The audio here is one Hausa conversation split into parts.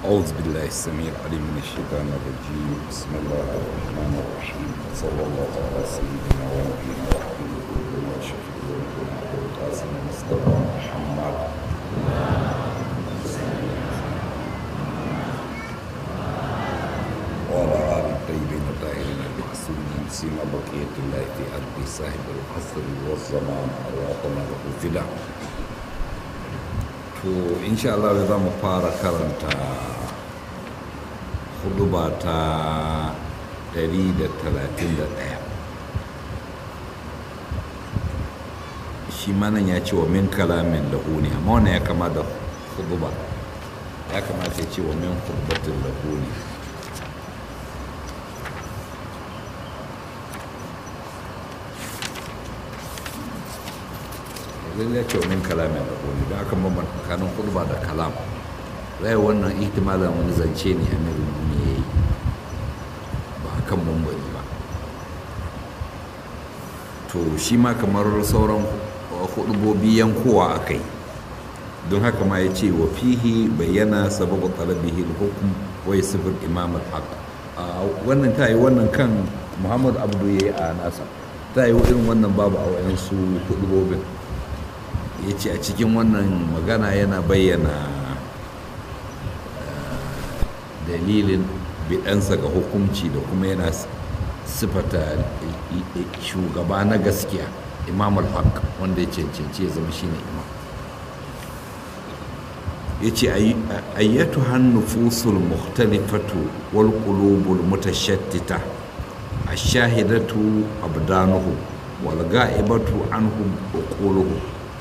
أعوذ بالله السميع العليم من الشيطان الرجيم بسم الله الرحمن الرحيم صلى الله على سيدنا ونبينا وحبيبنا وشفيعنا القاسم مصطفى محمد وعلى آل الطيبين الطاهرين المعصومين سيما بقية الله في أرض صاحب العصر والزمان أرواحنا له فداء to insha Allah za mu fara karanta huduba ta 131 shi manan ya ce wa min kalamin lahuni amma wannan ya kama da huduba ya kamata ya ce wa min hudubatin lahuni lallai ya ce wa min kalamin lahuni don aka bambanta tsakanin huduba da kalam zai wannan ihtimalin wani zance ne a mai ya yi ba a kan mumbari ba to shi ma kamar sauran hudubobi yankowa a kai don haka ma ya ce wa fihi bayyana sababu talabihi hukum wai sifir imam al-haq wannan ta yi wannan kan muhammad abdu ya yi a nasa ta yi irin wannan babu a wayansu hudubobin ya ce a cikin wannan magana yana bayyana dalilin bidansa ga hukunci da kuma yana sifata shugaba na gaskiya imam al-haq wanda ya cancanci ya zama shine imam ya ce ayyatu hannufusul mukhtalifatu wal qulubul mutashattita ash-shahidatu abdanuhu wal ga'ibatu anhum uquluhum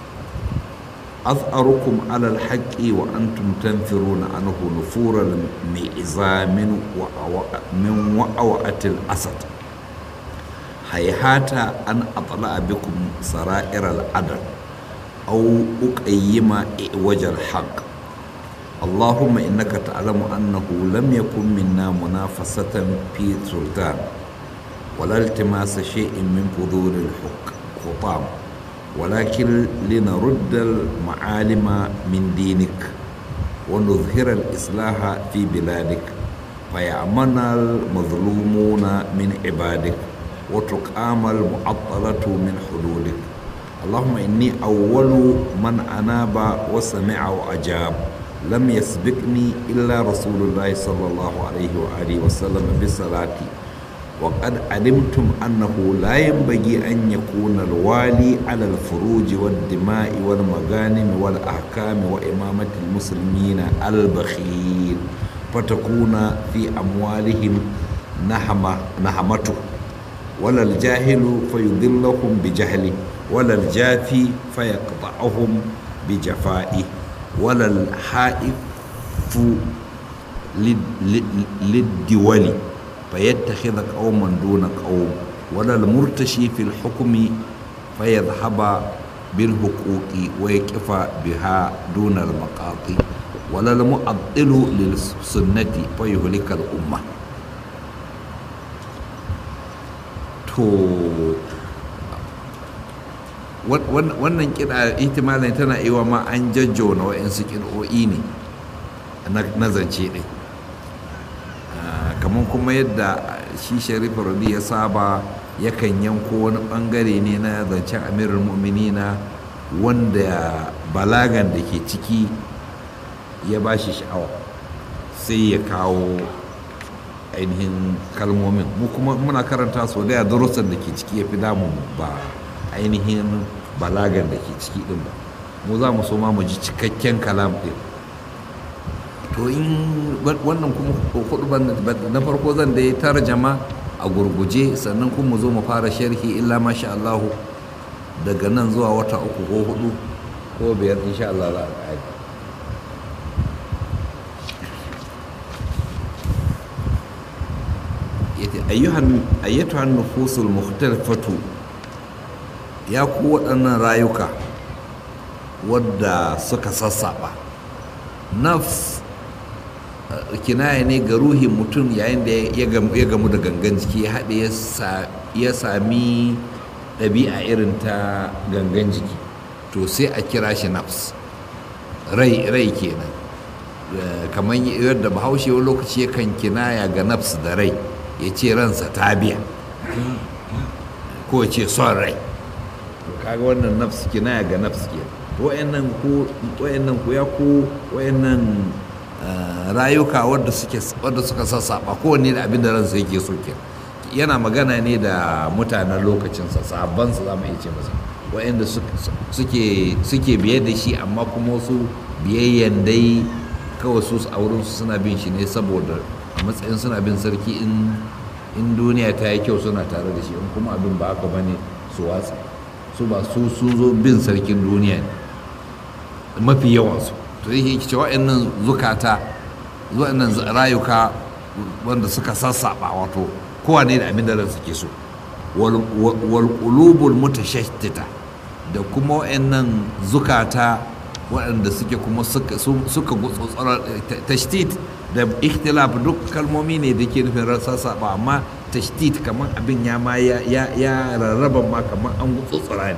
أظهركم على الحق وأنتم تنفرون عنه نفور المئزام من وأوعة الأسد هيهات أن أطلع بكم سرائر العدل أو أقيم إعوج الحق اللهم إنك تعلم أنه لم يكن منا منافسة في سلطان ولا التماس شيء من فضول الحطام ولكن لنرد المعالم من دينك ونظهر الإصلاح في بلادك فيأمن المظلومون من عبادك وتقام المعطلة من حدودك اللهم إني أول من أناب وسمع وأجاب لم يسبقني إلا رسول الله صلى الله عليه وآله وسلم بصلاتي وقد علمتم أنه لا ينبغي أن يكون الوالي على الفروج والدماء والمغانم والأحكام وإمامة المسلمين البخيل فتكون في أموالهم نحمة نحمته ولا الجاهل فيضلهم بجهله ولا الجافي فيقطعهم بجفائه ولا الحائف للدول فيتخذ قوما دون قوم ولا المرتشي في الحكم فيذهب بالحقوق ويقف بها دون المقاطي ولا المعطل للسنة فيهلك الأمة to wannan kiɗa ihtimalin tana iwa ma an jajjona wa'yansu kiɗo'i ne na zance ɗin kamar kuma yadda shi sharif radi ya saba yakan yanko wani bangare ne na zancen amirul mu'minina wanda balagan da ke ciki ya ba shi sha'awa sai ya kawo ainihin kalmomin mu kuma muna karanta so da darussan da ke ciki ya fi damun ba ainihin balagan da ke ciki din ba mu za mu so ma mu ji cikakken kalam din to in wannan kuma hudu na farko zan da ya tarjama a gurguje sannan kuma zo mu fara sharhi illa masha Allahu daga nan zuwa wata uku ko hudu ko biyar insha Allah za a ƙari ayyatuhan nufusul mukhtalifatu ya ku waɗannan rayuka wadda suka sassaɓa nafs kinaya ne ga ruhin mutum yayin da ya gamu da gangan jiki ya haɗe ya sami ɗabi'a irin ta gangan jiki to sai a kira shi nafs rai rai kenan kamar yadda bahaushe wani lokaci yakan kinaya ga nafs da rai ya ce ransa ta biya ko ya ce son rai kaga wannan nafs kinaya ga nafs ke wayannan ku wayannan ku ya ku wayannan rayuka wadda suke wadda suka sassaba kowanne da abin da ransa yake so ke yana magana ne da mutanen lokacinsa sabban su za mu iya ce masa wayanda suke suke biye da shi amma kuma su biyayyan dai kawai su a wurin su suna bin shi ne saboda a matsayin suna bin sarki in in duniya ta yi kyau suna tare da shi in kuma abin ba haka bane su watsa su ba su sun zo bin sarkin duniya ne mafi yawansu to yake ce wa'annan zukata wa'annan rayuka wanda suka sassaba wato kowane da abin da ransu ke so wal qulubul mutashattita da kuma wa'annan zukata waɗanda suke kuma suka suka gutsotsara tashdid da ikhtilaf duk kalmomi ne da ke nufin sassaba amma tashdid kamar abin ya ma ya rarraba ma kamar an gutsotsara ne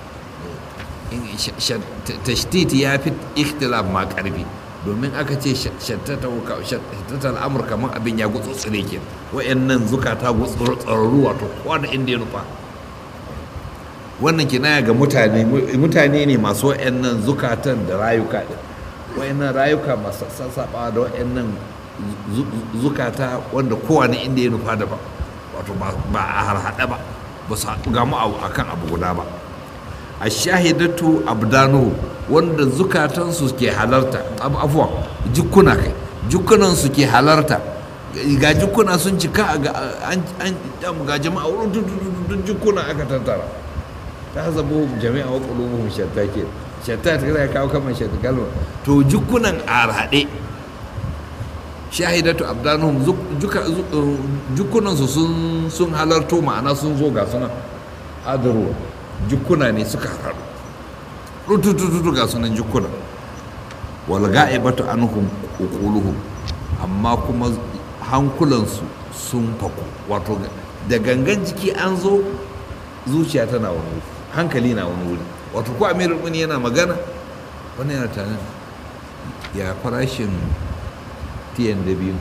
tashdid ya fi ikhtilaf ma karfi domin aka ce shattata al'amur kamar abin ya gutsotsare ke wa'annan zukata gutsotsararru wato kowane inda ya nufa wannan kinaya ga mutane mutane ne masu wa'annan zukatan da rayuka din wa'annan rayuka masu sassaɓa da wa'annan zukata wanda kowane inda ya nufa da ba wato ba a harhaɗa ba ba su gamu a kan abu guda ba a shahidatu abdanu wanda zukatansu ke halarta afuwa jikuna kai jikunansu ke halarta ga jikuna sun cika ga jama'a wurin duk jikuna aka tattara ta zabo jami'a wa qulubuhum shatta ke shatta ta kai kawo kaman shatta kalma to jikunan arhade shahidatu abdanuhum jukunan su sun sun halarto ma'ana sun zo ga suna hadaru jukuna ne suka haɗu rutututu ga sunan jukuna wal ga'ibatu anhum uquluhum amma kuma hankulansu sun faku wato da gangan jiki an zo zuciya tana wani wuri hankali na wani wuri wato ko amirul muni yana magana wani yana tanin ya farashin tiyan da biyu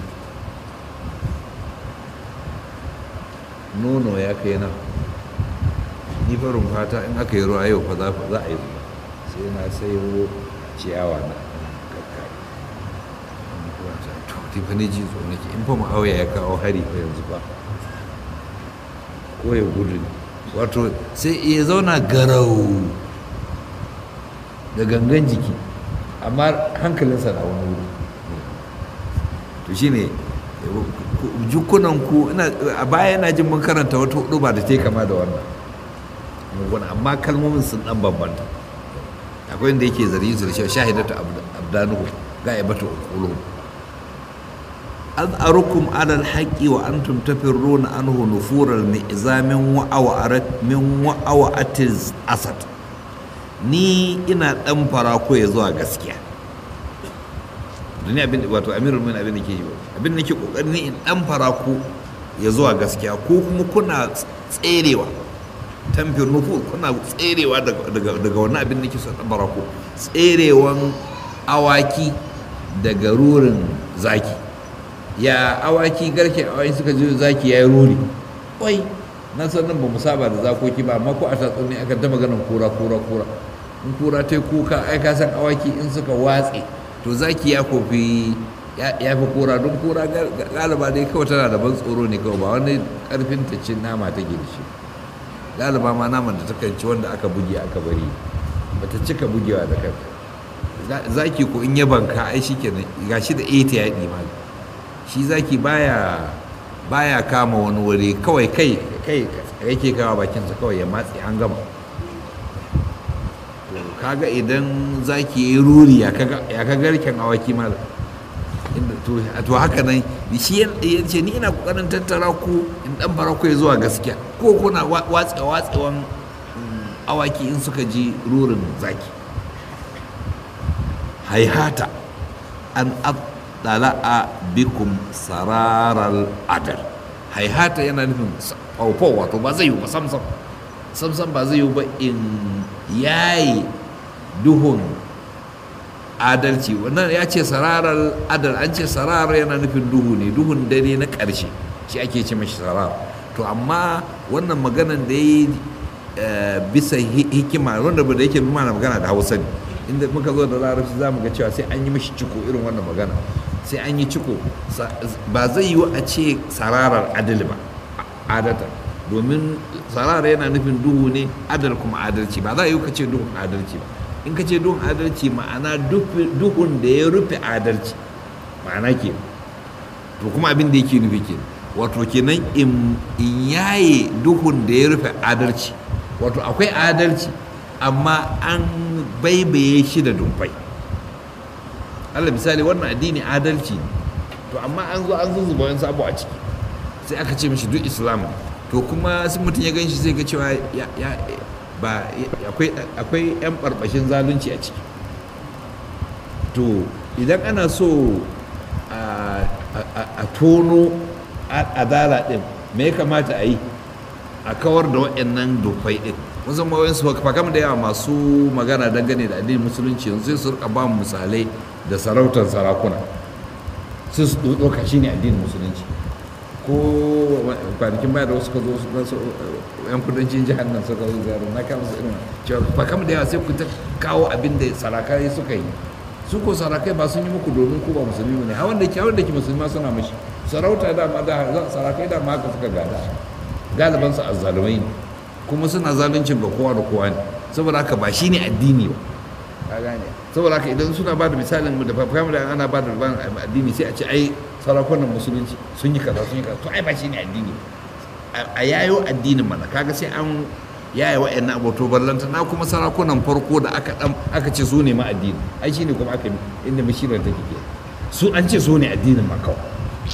nono ya kai na ni farin fata in aka yi ruwa yau fa za a yi ruwa sai na sayo ciyawa na to tifani ji so nake in fa ma'auya ya kawo hari fa yanzu ba ko ya gudu wato sai ya zauna garau da gangan jiki amma hankalinsa na wani wuri to shine jukunan ku a baya na jin mun karanta wata hudu ba da ta kama da wannan muguna amma kalmomin sun dan bambanta akwai inda yake zargin su da cewa shahidatu abdanuhu ga'ibatu quluhum az'arukum ala alhaqi wa antum tafirruna anhu nufur almi'zamin wa aw'arat min wa aw'atiz asad ni ina dan fara ko ya zuwa gaskiya duniya abin wato amirul mu'minin abin da ke yi abin da ke kokarin ni in dan fara ku ya zuwa gaskiya ko kuma kuna tserewa tamfir nufur kuna tserewa daga wani abin da ke son dan fara ku tserewan awaki daga rurin zaki ya awaki garke awaki suka ji zaki ya yi ruri wai na san nan ba mu saba da zakoki ba amma ko a tatsuni aka ta maganar kura kura kura in kura ta kuka ai ka san awaki in suka watse to zaki ya kofi ya fi kura don kura galiba dai kawai tana da ban tsoro ne kawai ba wani karfin ta cin nama ta da shi galiba ma naman da ta ci wanda aka buge aka bari ba ta cika bugewa da kanta zaki ko in ya banka ai shi kenan gashi da ita ya ɗi ma shi zaki baya baya kama wani wuri kawai kai kai yake kawo bakinsa kawai ya matse an gama to kaga idan zaki yi ruri ya ka garken awaki mala to haka nan shi ya ce ni ina kokarin tattara ku in dan fara ku zuwa gaskiya ko kuna watsa watsewan awaki in suka ji rurin zaki haihata an dala'a bikum sararal adal haihata yana nufin faufau wato ba zai yi ba samsam samsam ba zai yi ba in yayi duhun adalci wannan ya ce sararar adal an ce sararar yana nufin duhu ne duhun dare na ƙarshe shi ake ce mashi sarar to amma wannan maganan da ya yi bisa hikima wanda da yake mana magana da hausa ne inda muka zo da larabci za mu ga cewa sai an yi mashi ciko irin wannan magana sai an yi ciko ba zai yiwu a ce sararar adali ba adata domin sarara yana nufin duhu ne adal kuma adalci ba za a yi ka ce duhun adalci ba in ka ce duhun adalci ma'ana duhun da ya rufe adalci ma'ana ke to kuma abin da yake nufi ke wato kenan in yaye duhun da ya rufe adalci wato akwai adalci amma an baibaye shi da dumfai Allah misali wannan addini adalci ne to amma an zo an zuzzuba wani sabo a ciki sai aka ce mishi duk islam to kuma sun mutum ya gan shi zai ga cewa ya ba akwai 'yan barbashin zalunci a ciki to idan ana so a tono adala din me ya kamata a yi a kawar da waɗannan dufai din wasu mawayin su fakam da yawa masu magana dangane da addinin musulunci yanzu sai su rika ba misalai da sarautar sarakuna sai su ɗauka shi ne addinin musulunci ko kwanakin baya da wasu ka zo yan kudancin jihar nan suka zo ziyarwa na kama su irin cewa ba kama da yawa sai ku ta kawo abin da sarakai suka yi su ko sarakai ba sun yi muku domin ku ba musulmi ne hawan da ke hawan da ke musulma suna mashi sarauta da ma da sarakai da ma haka suka gada galiban su azzalumai ne kuma suna zaluncin ga kowa da kowa ne saboda haka ba shine addini ba ka gane saboda haka idan suna ba da misalin da fafam da ana ba da addini sai a ce ai sarakunan musulunci sun yi kaza sun yi kaza to ai ba shine addini a yayo addinin mana kaga sai an yaya wa'annan abuto ballanta na kuma sarakunan farko da aka dan aka ce su ne ma addini ai shine kuma aka inda mashirar take ke su an ce su ne addinin ma kawai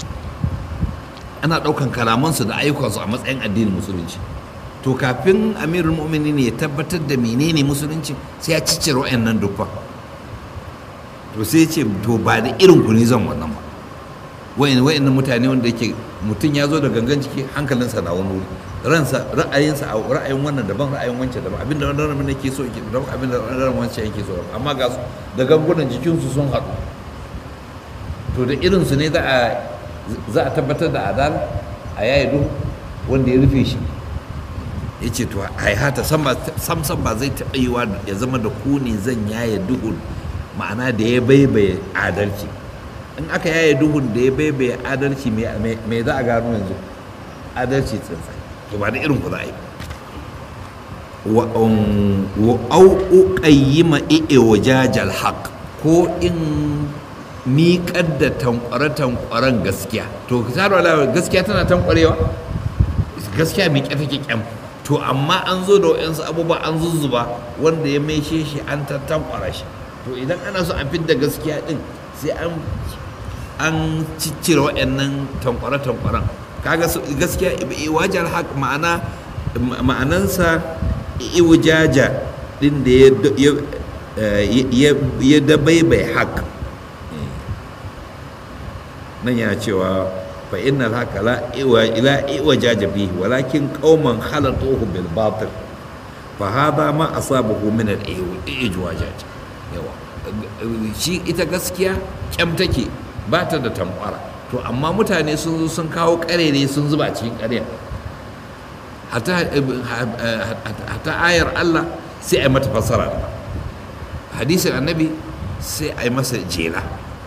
ana daukan kalamansu da ayyukansu a matsayin addinin musulunci to kafin amirul mu'minin ya tabbatar da menene musulunci sai ya ciccire wa'annan dukkan to sai ce to ba da irin ku ne zan wannan ba wayan wayannan mutane wanda yake mutum ya zo da gangan ciki hankalinsa na wani wuri ransa ra'ayinsa a ra'ayin wannan daban ra'ayin wancan daban abinda wannan ramin yake so yake daban abinda wannan wancan yake so amma ga su da gangunan jikinsu sun haɗu to da irinsu ne za a za a tabbatar da adal a yayi duhu wanda ya rufe shi ya ce to haihata sam sam ba zai taɓa yiwa ya zama da ku ne zan yaye duhun ma'ana da ya baibaye adalci in aka yaye duhun da ya baibaye adalci me za a gano yanzu adalci tsintsai to ba da irin ku za a yi wa au uqayyima i'e wajajal haq ko in miƙar da tankware-tankwaren gaskiya to tsaro gaskiya tana tankwarewa gaskiya miƙe take kyam to amma an zo da wa'yansu abubuwa an zuzzuba wanda ya maishe shi an tattankwara shi to idan ana so a fidda gaskiya din sai an an ciccire waɗannan tankware-tankwaren kaga gaskiya wajar haq ma'ana ma'anansa iwajaja din da ya dabaibai haq nan yana cewa fa innal haka la iwa ila iwajaja bihi walakin qauman khalatuhu bil batil fa hada ma asabahu min al ijwajaj yawa shi ita gaskiya kyam take ba ta da tamkwara to amma mutane sun zo sun kawo karere sun zuba cikin ƙarya hata ayar Allah sai a yi mata fassara hadisin annabi sai a yi masa jela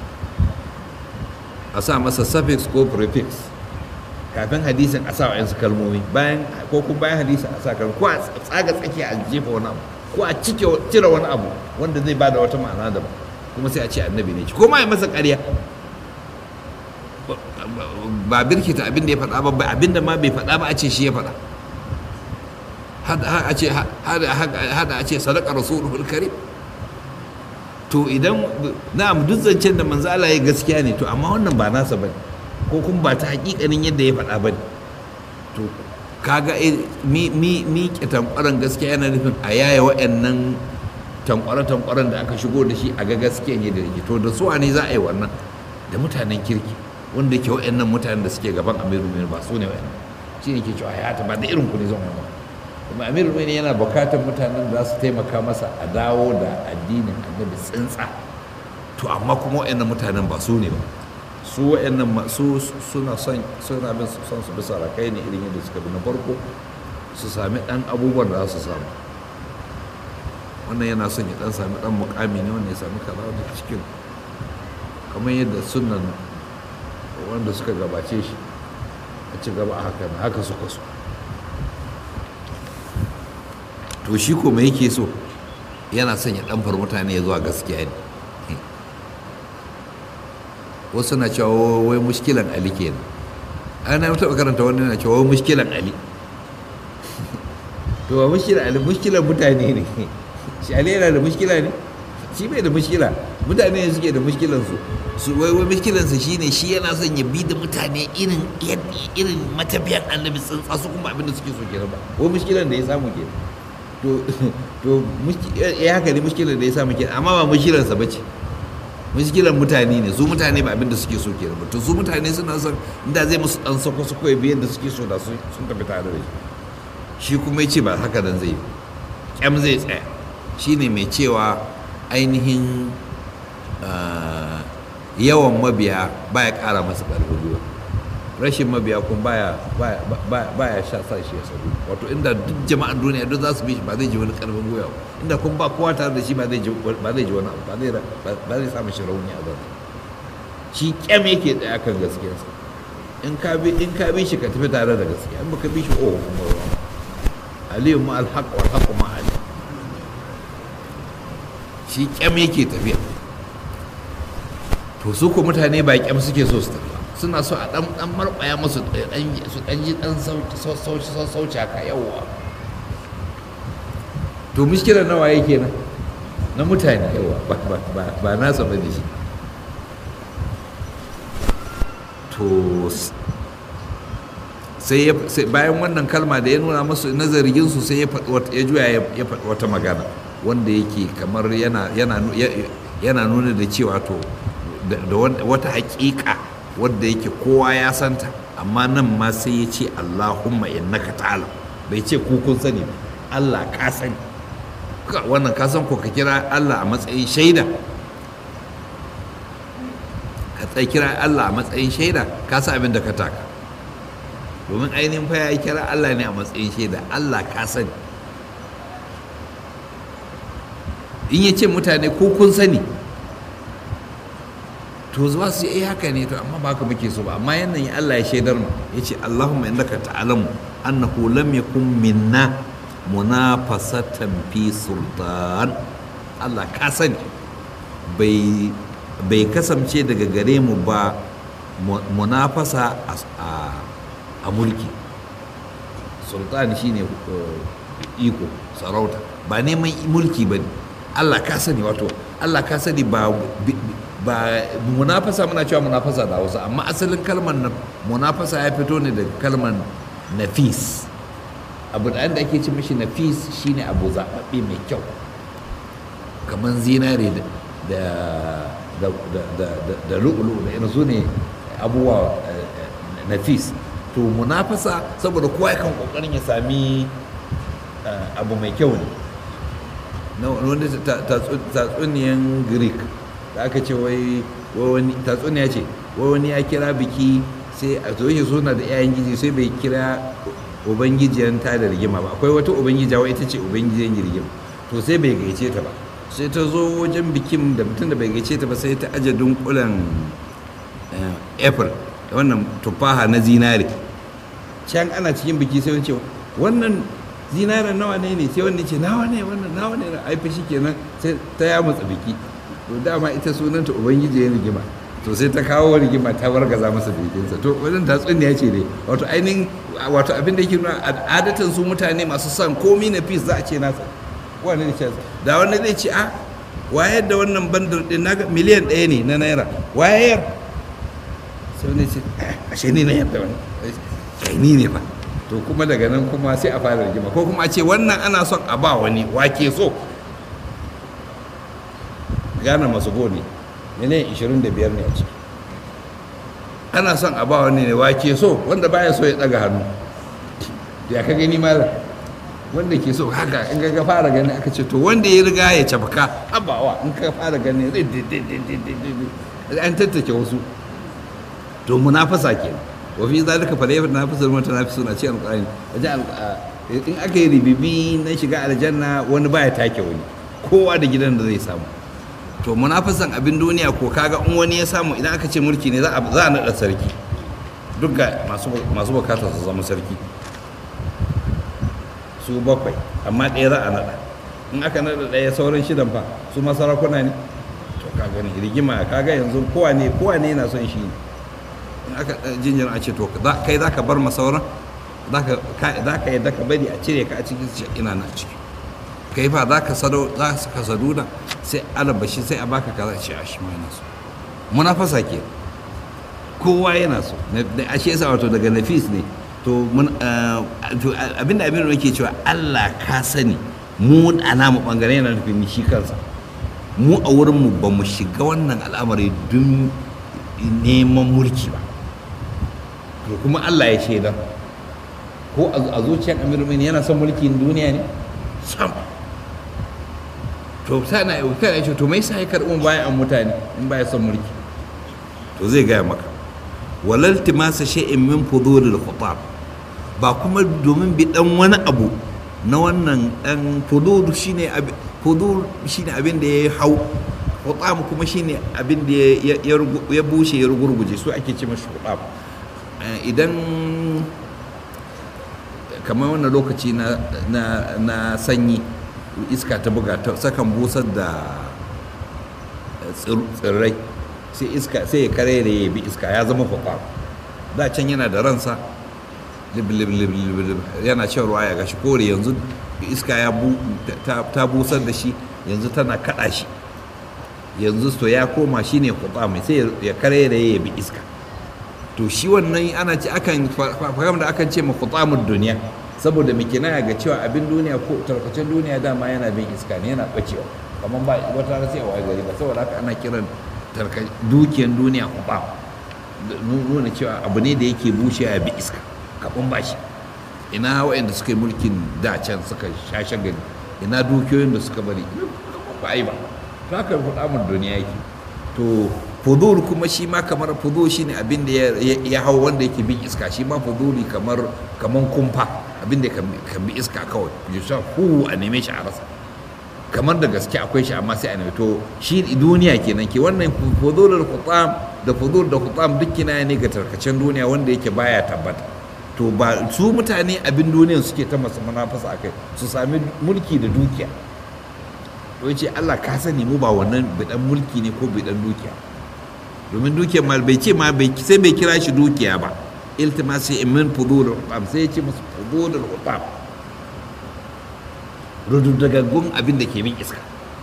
a sa masa suffix ko prefix kafin hadisin a sa wa yansu kalmomi bayan ko kuma bayan hadisin a sa kalmomi ko a tsaga tsakiya a jefa wani abu ko a cike cire wani abu wanda zai bada wata ma'ana daban kuma sai a ce annabi ne ko ma ya masa ƙarya ba birkita abin da ya faɗa ba abin da ma bai faɗa ba a ce shi ya faɗa hada a ce sadaka rasulul karim to idan na'am duk zancen da manzo Allah ya gaskiya ne to amma wannan ba nasa bane ko kuma ba ta hakikanin yadda ya faɗa bane to kaga mi mi mi ke tankwaran gaskiya yana nufin a yaya wa'annan tankware tankwaran da aka shigo da shi a ga gaskiyan yadda yake to da su ne za a yi wannan da mutanen kirki wanda ke wa'annan mutanen da suke gaban amiru mai ba su ne wa'annan shi ne ke cewa ya ta ba da irin ku ne zan wannan kuma amiru mai yana bukatar mutanen da za su taimaka masa a dawo da addinin annabi tsintsa to amma kuma wa'annan mutanen ba su ne ba su wa'annan su suna son suna bin son su bisa rakai ne irin yadda suka bi na farko su sami dan abubuwan da za su samu wannan yana son ya dan sami dan mukami ne wanda ya sami kaza da cikin kamar yadda sunan wanda suka gabace shi a ci gaba a haka haka suka so to shi ko mai yake so yana son ya ɗanfar mutane ya zuwa gaskiya ne wasu na cewa wai mushkilan ali kenan ana yi taɓa karanta wani na cewa wai mushkilan ali to ba mushkilan ali mushkilan mutane ne shi ali yana da mushkila ne shi bai da mushkila mutane ne suke da mushkilansu su wai wai mushkilansa shine shi yana son ya bi da mutane irin irin matafiyan annabi tsantsa su kuma abin da suke so kenan ba wai mushkilan da ya samu kenan to to ya haka ne mushkilar da ya samu kenan amma ba mushkilarsa bace mushkilar mutane ne su mutane ba abin da suke so kenan ba to su mutane suna son inda zai musu dan sako su koyi biyan da suke so da sun tafi tare da shi shi kuma ya ce ba haka nan zai kyam zai tsaya shine mai cewa ainihin yawan mabiya baya kara masa ƙarfin gwiwa rashin mabiya kun baya baya sha sa shi ya sabu wato inda duk jama'an duniya duk za su bi shi ba zai ji wani karfin gwiwa ba inda kun ba kowa tare da shi ba zai ji wani abu ba zai samu shi rauni a zan shi kyam yake tsaya kan gaskiyarsa in ka bi in ka bi shi ka tafi tare da gaskiya in baka bi shi oh kuma ruwa aliyu ma alhaq wal haqq ma ali shi kyam yake tafiya to su ko mutane ba kyam suke so su tafi suna so a dan dan marbaya musu su dan ji dan sauci sauci haka yawa to mushkilar nawa yake nan na mutane yawa ba nasa ba da shi to sai bayan wannan kalma da ya nuna masu na zargin su sai ya juya ya faɗi wata magana wanda yake kamar yana nuna da cewa to da wata haƙiƙa wadda yake kowa ya santa amma nan ma sai ya ce Allahumma innaka ta'ala bai ce ku kun sani ba Allah ka sani wannan ka san ko ka kira Allah a matsayin shaida ka tsaye kira Allah a matsayin shaida ka san abin da ka taka domin ainihin fa ya kira Allah ne a matsayin shaida Allah ka sani in ya ce mutane ko kun sani to zuwa su yi haka ne to amma ba ka muke so ba amma yanayin Allah ya shaidar mu ya ce Allahumma innaka ta'lamu annahu lam yakun minna munafasatan fi sultan Allah ka sani bai bai kasance daga gare mu ba munafasa a mulki sultan shine iko sarauta ba neman mulki ba ne Allah ka sani wato Allah ka sani ba ba munafasa muna cewa munafasa da wasu amma asalin kalmar munafasa ya fito ne daga kalmar nafis abu da da ake ce mishi nafis shine abu zaɓaɓɓe mai kyau kamar zinare da da da da lu'ulu da yanzu ne abubuwa nafis to munafasa saboda kowa yakan kokarin ya sami abu mai kyau ne na wani tatsuniyan greek da aka ce wai wani tatsuniya ce wai wani ya kira biki sai a zo shi suna da 'ya'yan giji sai bai kira ubangijiyar ta da rigima ba akwai wata ubangija wai ita ce ubangijiyar rigima to sai bai gaice ta ba sai ta zo wajen bikin da mutum da bai gaice ta ba sai ta aje dunkulen april wannan tufaha na zinare can ana cikin biki sai wani ce wannan zinaren nawa ne ne sai wani ce nawa ne wannan nawa ne ai fa kenan sai ta ya mutsa biki to dama ita sunanta ubangiji ya rigima to sai ta kawo rigima ta wargaza masa bikinsa to wajen tatsuniya ce ne wato ainihin wato abin da yake nuna adatan su mutane masu son komi na fis za a ce nasa wani ne ce da wani zai ce a wayar da wannan bandar din naga miliyan ɗaya ne na naira wayar sai wani ce ashe ni na yadda wani kai ni ne ba to kuma daga nan kuma sai a fara rigima ko kuma a ce wannan ana son a ba wani wake so gana masu goni miliyan 25 ne a ciki ana son a ba wani ne wake so wanda baya so ya daga hannu ya ka gani mala wanda ke so haka in ga fara gani aka ce to wanda ya riga ya cafka habawa in ka fara gani an tattake wasu to munafasa ke wa fi zalika fa layfa nafisul mutanafisuna ce alqur'ani wajen in aka yi ribibi na shiga aljanna wani baya take wani kowa da gidan da zai samu to munafisan abin duniya ko kaga in wani ya samu idan aka ce mulki ne za a naɗa sarki duk ga masu bukatar su zama sarki su bakwai amma ɗaya za a naɗa in aka naɗa ɗaya sauran shidan fa su masarakuna ne to ka gani rigima kaga yanzu kowa ne kowa ne yana son shi ne in aka jinjin a ce to kai za ka bar masauran za ka yadda ka bari a cire ka a cikin ina na ciki kai fa za ka sado za ka sadu da sai alabashi sai a baka kaza ce a shi ma yana so munafasa ke kowa yana so a shi yasa wato daga nafis ne to abinda abin da ke cewa Allah ka sani mu a namu bangare yana nufin shi kansa mu a wurin mu ba mu shiga wannan al'amari don neman mulki ba to kuma Allah ya shaida ko a zuciyar amirul yana son mulkin duniya ne sam to sana ya kai ce to mai sai karɓin bayan an mutane in baya son mulki to zai gaya maka walal timasa shay'in min fudulil khutab ba kuma domin bi dan wani abu na wannan dan fudul shine fudul shine abin da ya hau khutab kuma shine abin da ya bushe ya rugurguje su ake ce mashi khutab idan kamar wannan lokaci na sanyi iska ta buga ta sakan busar da tsirrai sai iska sai ya kare da ya bi iska ya zama kwakwar da can yana da ransa yana shan ruwa ya gashi kore yanzu iska ya ta busar da shi yanzu tana kada shi yanzu to ya koma shi ne kwakwar mai sai ya kare da ya bi iska to shi wannan ana ce akan fahim da akan ce ma kwakwar duniya saboda mai kinaya ga cewa abin duniya ko tarkacen duniya dama yana bin iska ne yana bacewa kamar ba wata rana sai a waye gari ba saboda haka ana kiran dukiyan duniya kuɓa nuna cewa abu ne da yake bushe a bi iska kaɓin ba shi ina waɗanda suka yi mulkin da can suka shashe gari ina dukiyoyin da suka bari ba ai ba to haka faɗa duniya yake to fudul kuma shi ma kamar fudul shi ne abin da ya hau wanda yake bin iska shi ma fuduli kamar kamar kumfa abin da kan bi iska kawai ya sha hu a neme shi a rasa kamar da gaske akwai shi amma sai a neme to shi duniya kenan ke wannan fudulul khutam da fudul da khutam duk kina ne ga tarkacen duniya wanda yake baya tabbata to ba su mutane abin duniyan suke ta masu munafasa akai su sami mulki da dukiya to yace Allah ka sani mu ba wannan bidan mulki ne ko bidan dukiya domin dukiyar mal bai ce ma bai sai bai kira shi dukiya ba iltimasi min fudulul hutam sai ya ce musu fudulul hutam rududagaggun abin da ke bin iska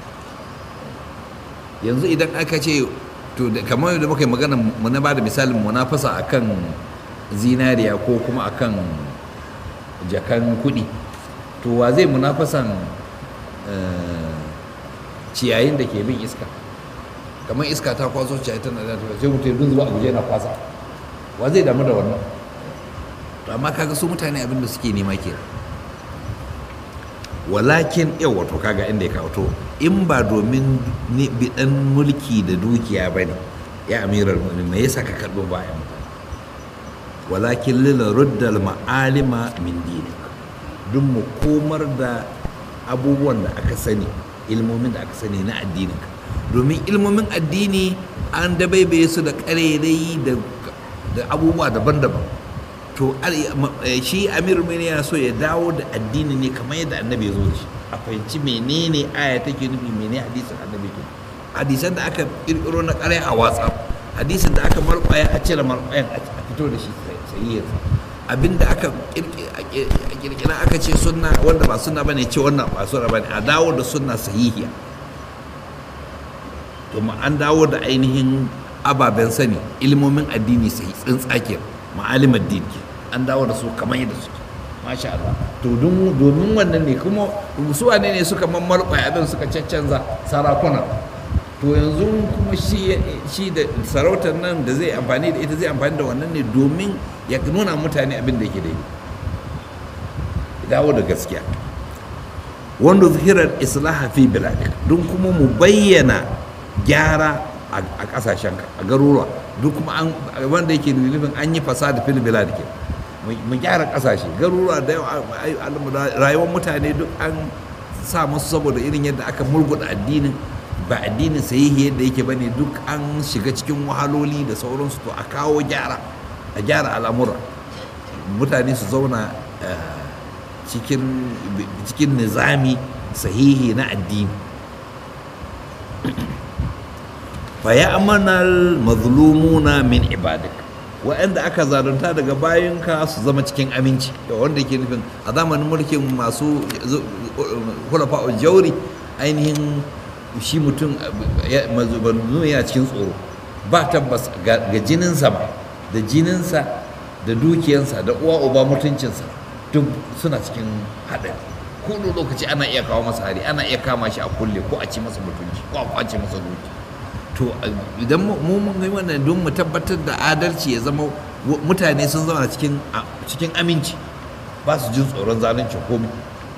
yanzu idan aka ce to kamar yadda muka yi magana mu na bada misalin munafasa akan zinariya ko kuma akan jakan kuɗi to wa zai munafasan ciyayin da ke bin iska kamar iska ta kwaso ciyayi tana da sai mutum dun zuwa a guje na kwasa wa zai damu da wannan to amma kaga su mutane abin da suke nema ke walakin yau wato kaga inda ya kawo to in ba domin bidan mulki da dukiya ba ne ya amirar mu'minin me yasa ka karɓi bayan mutane walakin lila ruddal ma'alima min dini duk mu komar da abubuwan da aka sani ilmomin da aka sani na addininka domin ilmomin addini an dabaibaye su da ƙarairayi da abubuwa daban-daban to shi amir mene yana so ya dawo da addini ne kamar yadda annabi ya zo da shi a fahimci menene aya take nufi menene hadisin annabi ke hadisan da aka kirkiro na ƙarai a watsa hadisin da aka marƙwaya a cire marƙwayan a fito da shi sahihinsa abinda aka kirkira aka ce sunna wanda ba sunna bane ce wannan ba sunna bane a dawo da sunna sahihiya to an dawo da ainihin ababen sani ilmomin addini sai tsintsake ma'alim addini an dawo da su kamar yadda suke masha Allah to domin wannan ne kuma su wane ne suka mammalƙwa abin suka caccanza sarakuna to yanzu kuma shi da sarautar nan da zai amfani da ita zai amfani da wannan ne domin ya nuna mutane abin da yake daidai dawo da gaskiya wanda zuhirar islaha fi biladik don kuma mu bayyana gyara a kasashen a garuruwa duk kuma an wanda yake nufin an yi fasada fil bilad ke mu gyara kasashe garuruwa da yawa rayuwar mutane duk an sa musu saboda irin yadda aka murguda addinin ba addinin sahihi yadda yake bane duk an shiga cikin wahaloli da sauransu to a kawo gyara a gyara al'amura mutane su zauna cikin nizami sahihi na addini fa ya amanal mazlumuna min ibadik waɗanda aka zalunta daga bayanka su zama cikin aminci wanda yake nufin a zamanin mulkin masu hulafa jauri ainihin shi mutum mazlum yana cikin tsoro ba tabbas ga jininsa ba da jininsa da dukiyansa da uwa uba mutuncinsa duk suna cikin haɗari kowane lokaci ana iya kawo masa hari ana iya kama shi a kulle ko a ci masa mutunci ko a kwace masa duki to idan mu mun ga wannan don mu tabbatar da adalci ya zama mutane sun zama cikin cikin aminci ba su jin tsoron zalunci komai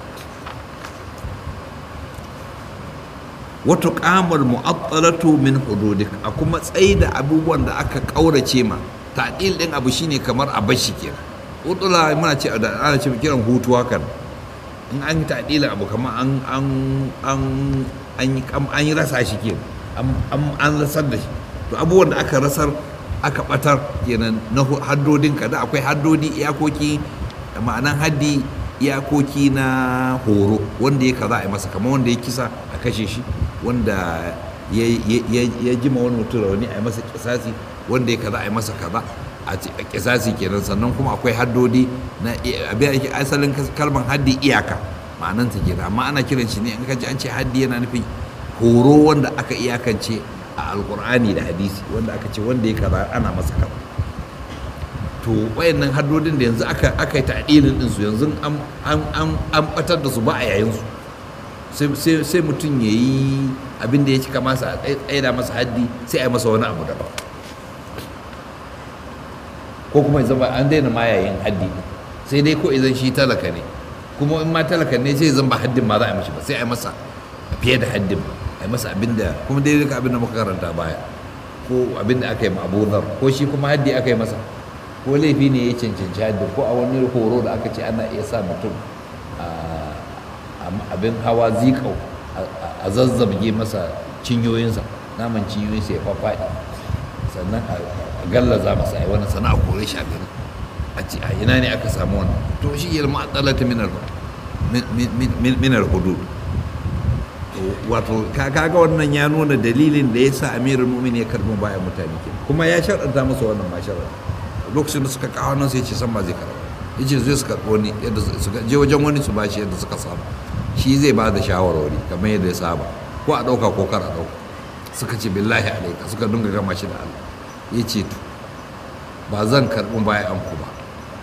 wato kamar mu'attalatu min hududik a kuma tsaida abubuwan da aka kaurace ma ta'dil din abu shine kamar a bashi kenan utula muna ce da ana ce kiran hutu hakan in an yi ta'dilin abu kamar an an an an yi rasa shi kenan an rasar da shi to abubuwan da aka rasar aka batar kenan na haddodin ka da akwai haddodi iyakoki ma'anan haddi iyakoki na horo wanda ya kaza a masa kamar wanda ya kisa a kashe shi wanda ya jima wani mutum rauni a masa kisasi wanda ya kaza a masa kaza a kisasi kenan sannan kuma akwai haddodi na abin ake asalin kalmar haddi iyaka ma'ananta kenan amma ana kiran shi ne in ka ji an ce haddi yana nufin horo wanda aka iyakance a alkur'ani da hadisi wanda aka ce wanda ya kaza ana masa kaza to wayannan haddodin da yanzu aka aka yi ta'dilin din su yanzu an an an batar da su ba a yayin su sai sai mutum yayi abin da ya cika masa a tsaida masa haddi sai a yi masa wani abu daban ko kuma ya zama an daina ma yayin haddi sai dai ko idan shi talaka ne kuma in ma talaka ne sai zan ba haddin ma za a yi mashi ba sai a yi masa fiye da haddin ba a yi masa abin da kuma daidai ka abin da muka karanta baya ko abin da aka yi ma abunar ko shi kuma haddi aka yi masa ko laifi ne ya cancanci haddi ko a wani horo da aka ce ana iya sa mutum abin hawa zikau a zazzabge masa cinyoyinsa naman cinyoyinsa ya fafaɗi sannan a gallaza masa a yi wani sana'a kore shi a gari a ce a ina ne aka samu wannan to shi yalma a tsalata minar hudud wato kaga wannan ya nuna dalilin da ya sa amirul mu'min ya karbi bayan mutane ke kuma ya sharɗanta musu wannan ma sharɗa lokacin da suka kawo nan sai ce san ba zai karba ya ce zai su karɓo ni yadda suka je wajen wani su bashi yadda suka saba shi zai ba da shawarwari kamar yadda ya saba ko a ɗauka ko kar a ɗauka suka ce billahi alaika suka dunga gama shi da Allah ya ce to ba zan karɓi bayan ku ba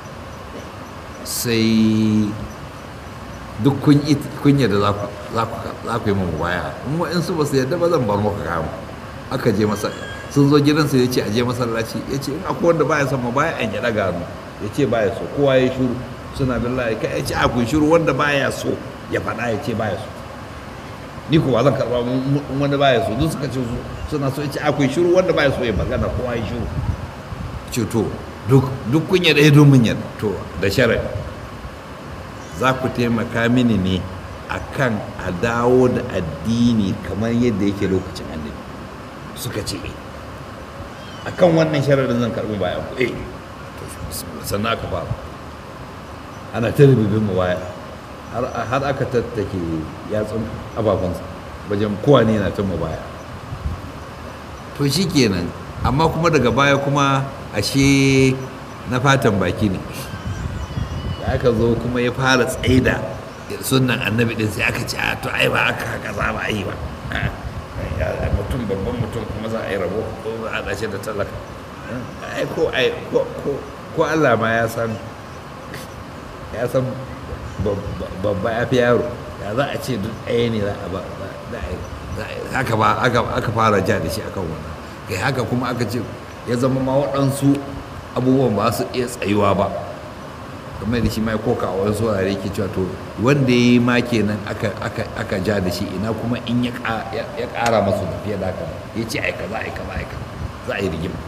sai duk kunya da za ku yi mu baya in wa'insu ba su yadda ba zan bar muka kama aka je masa sun zo gidansa ya ce a je masallaci ya ce in akwai wanda baya son ma baya an ya daga hannu ya ce baya so kowa ya shuru suna billahi kai ya ce a kun shuru wanda baya so ya faɗa ya ce baya so ni ko ba zan karɓa wanda baya so duk suka ce suna so ya ce akwai shuru wanda baya so ya magana kowa ya shuru ce to duk kunya da ya domin yadda to da sharadi za ku taimaka mini ne akan a dawo da addini kamar yadda yake lokacin annabi suka ce eh akan wannan sharadin zan karɓi bayan ku eh sannan aka fara ana ta rububin mu baya har aka tattake yatsun ababansa wajen kowa ne na ta mu baya to shi kenan amma kuma daga baya kuma ashe na fatan baki ne da aka zo kuma ya fara tsaida sunan annabi din sai aka ce a to ai ba aka haka za ba yi ba mutum babban mutum kuma za a yi rabo ko za a dace da talaka ai ko ai ko Allah ma ya san ya san babba ya fi yaro ya za a ce duk ɗaya ne za a ba haka ba aka fara ja da shi akan wannan kai haka kuma aka ce ya zama ma waɗansu abubuwan ba su iya tsayuwa ba kamar da shi ma ya koka a wasu wurare ke cewa to wanda ya yi ma kenan aka ja da shi ina kuma in ya ƙara masu da fiye da haka ya ce aika za aika za aika za a yi rigima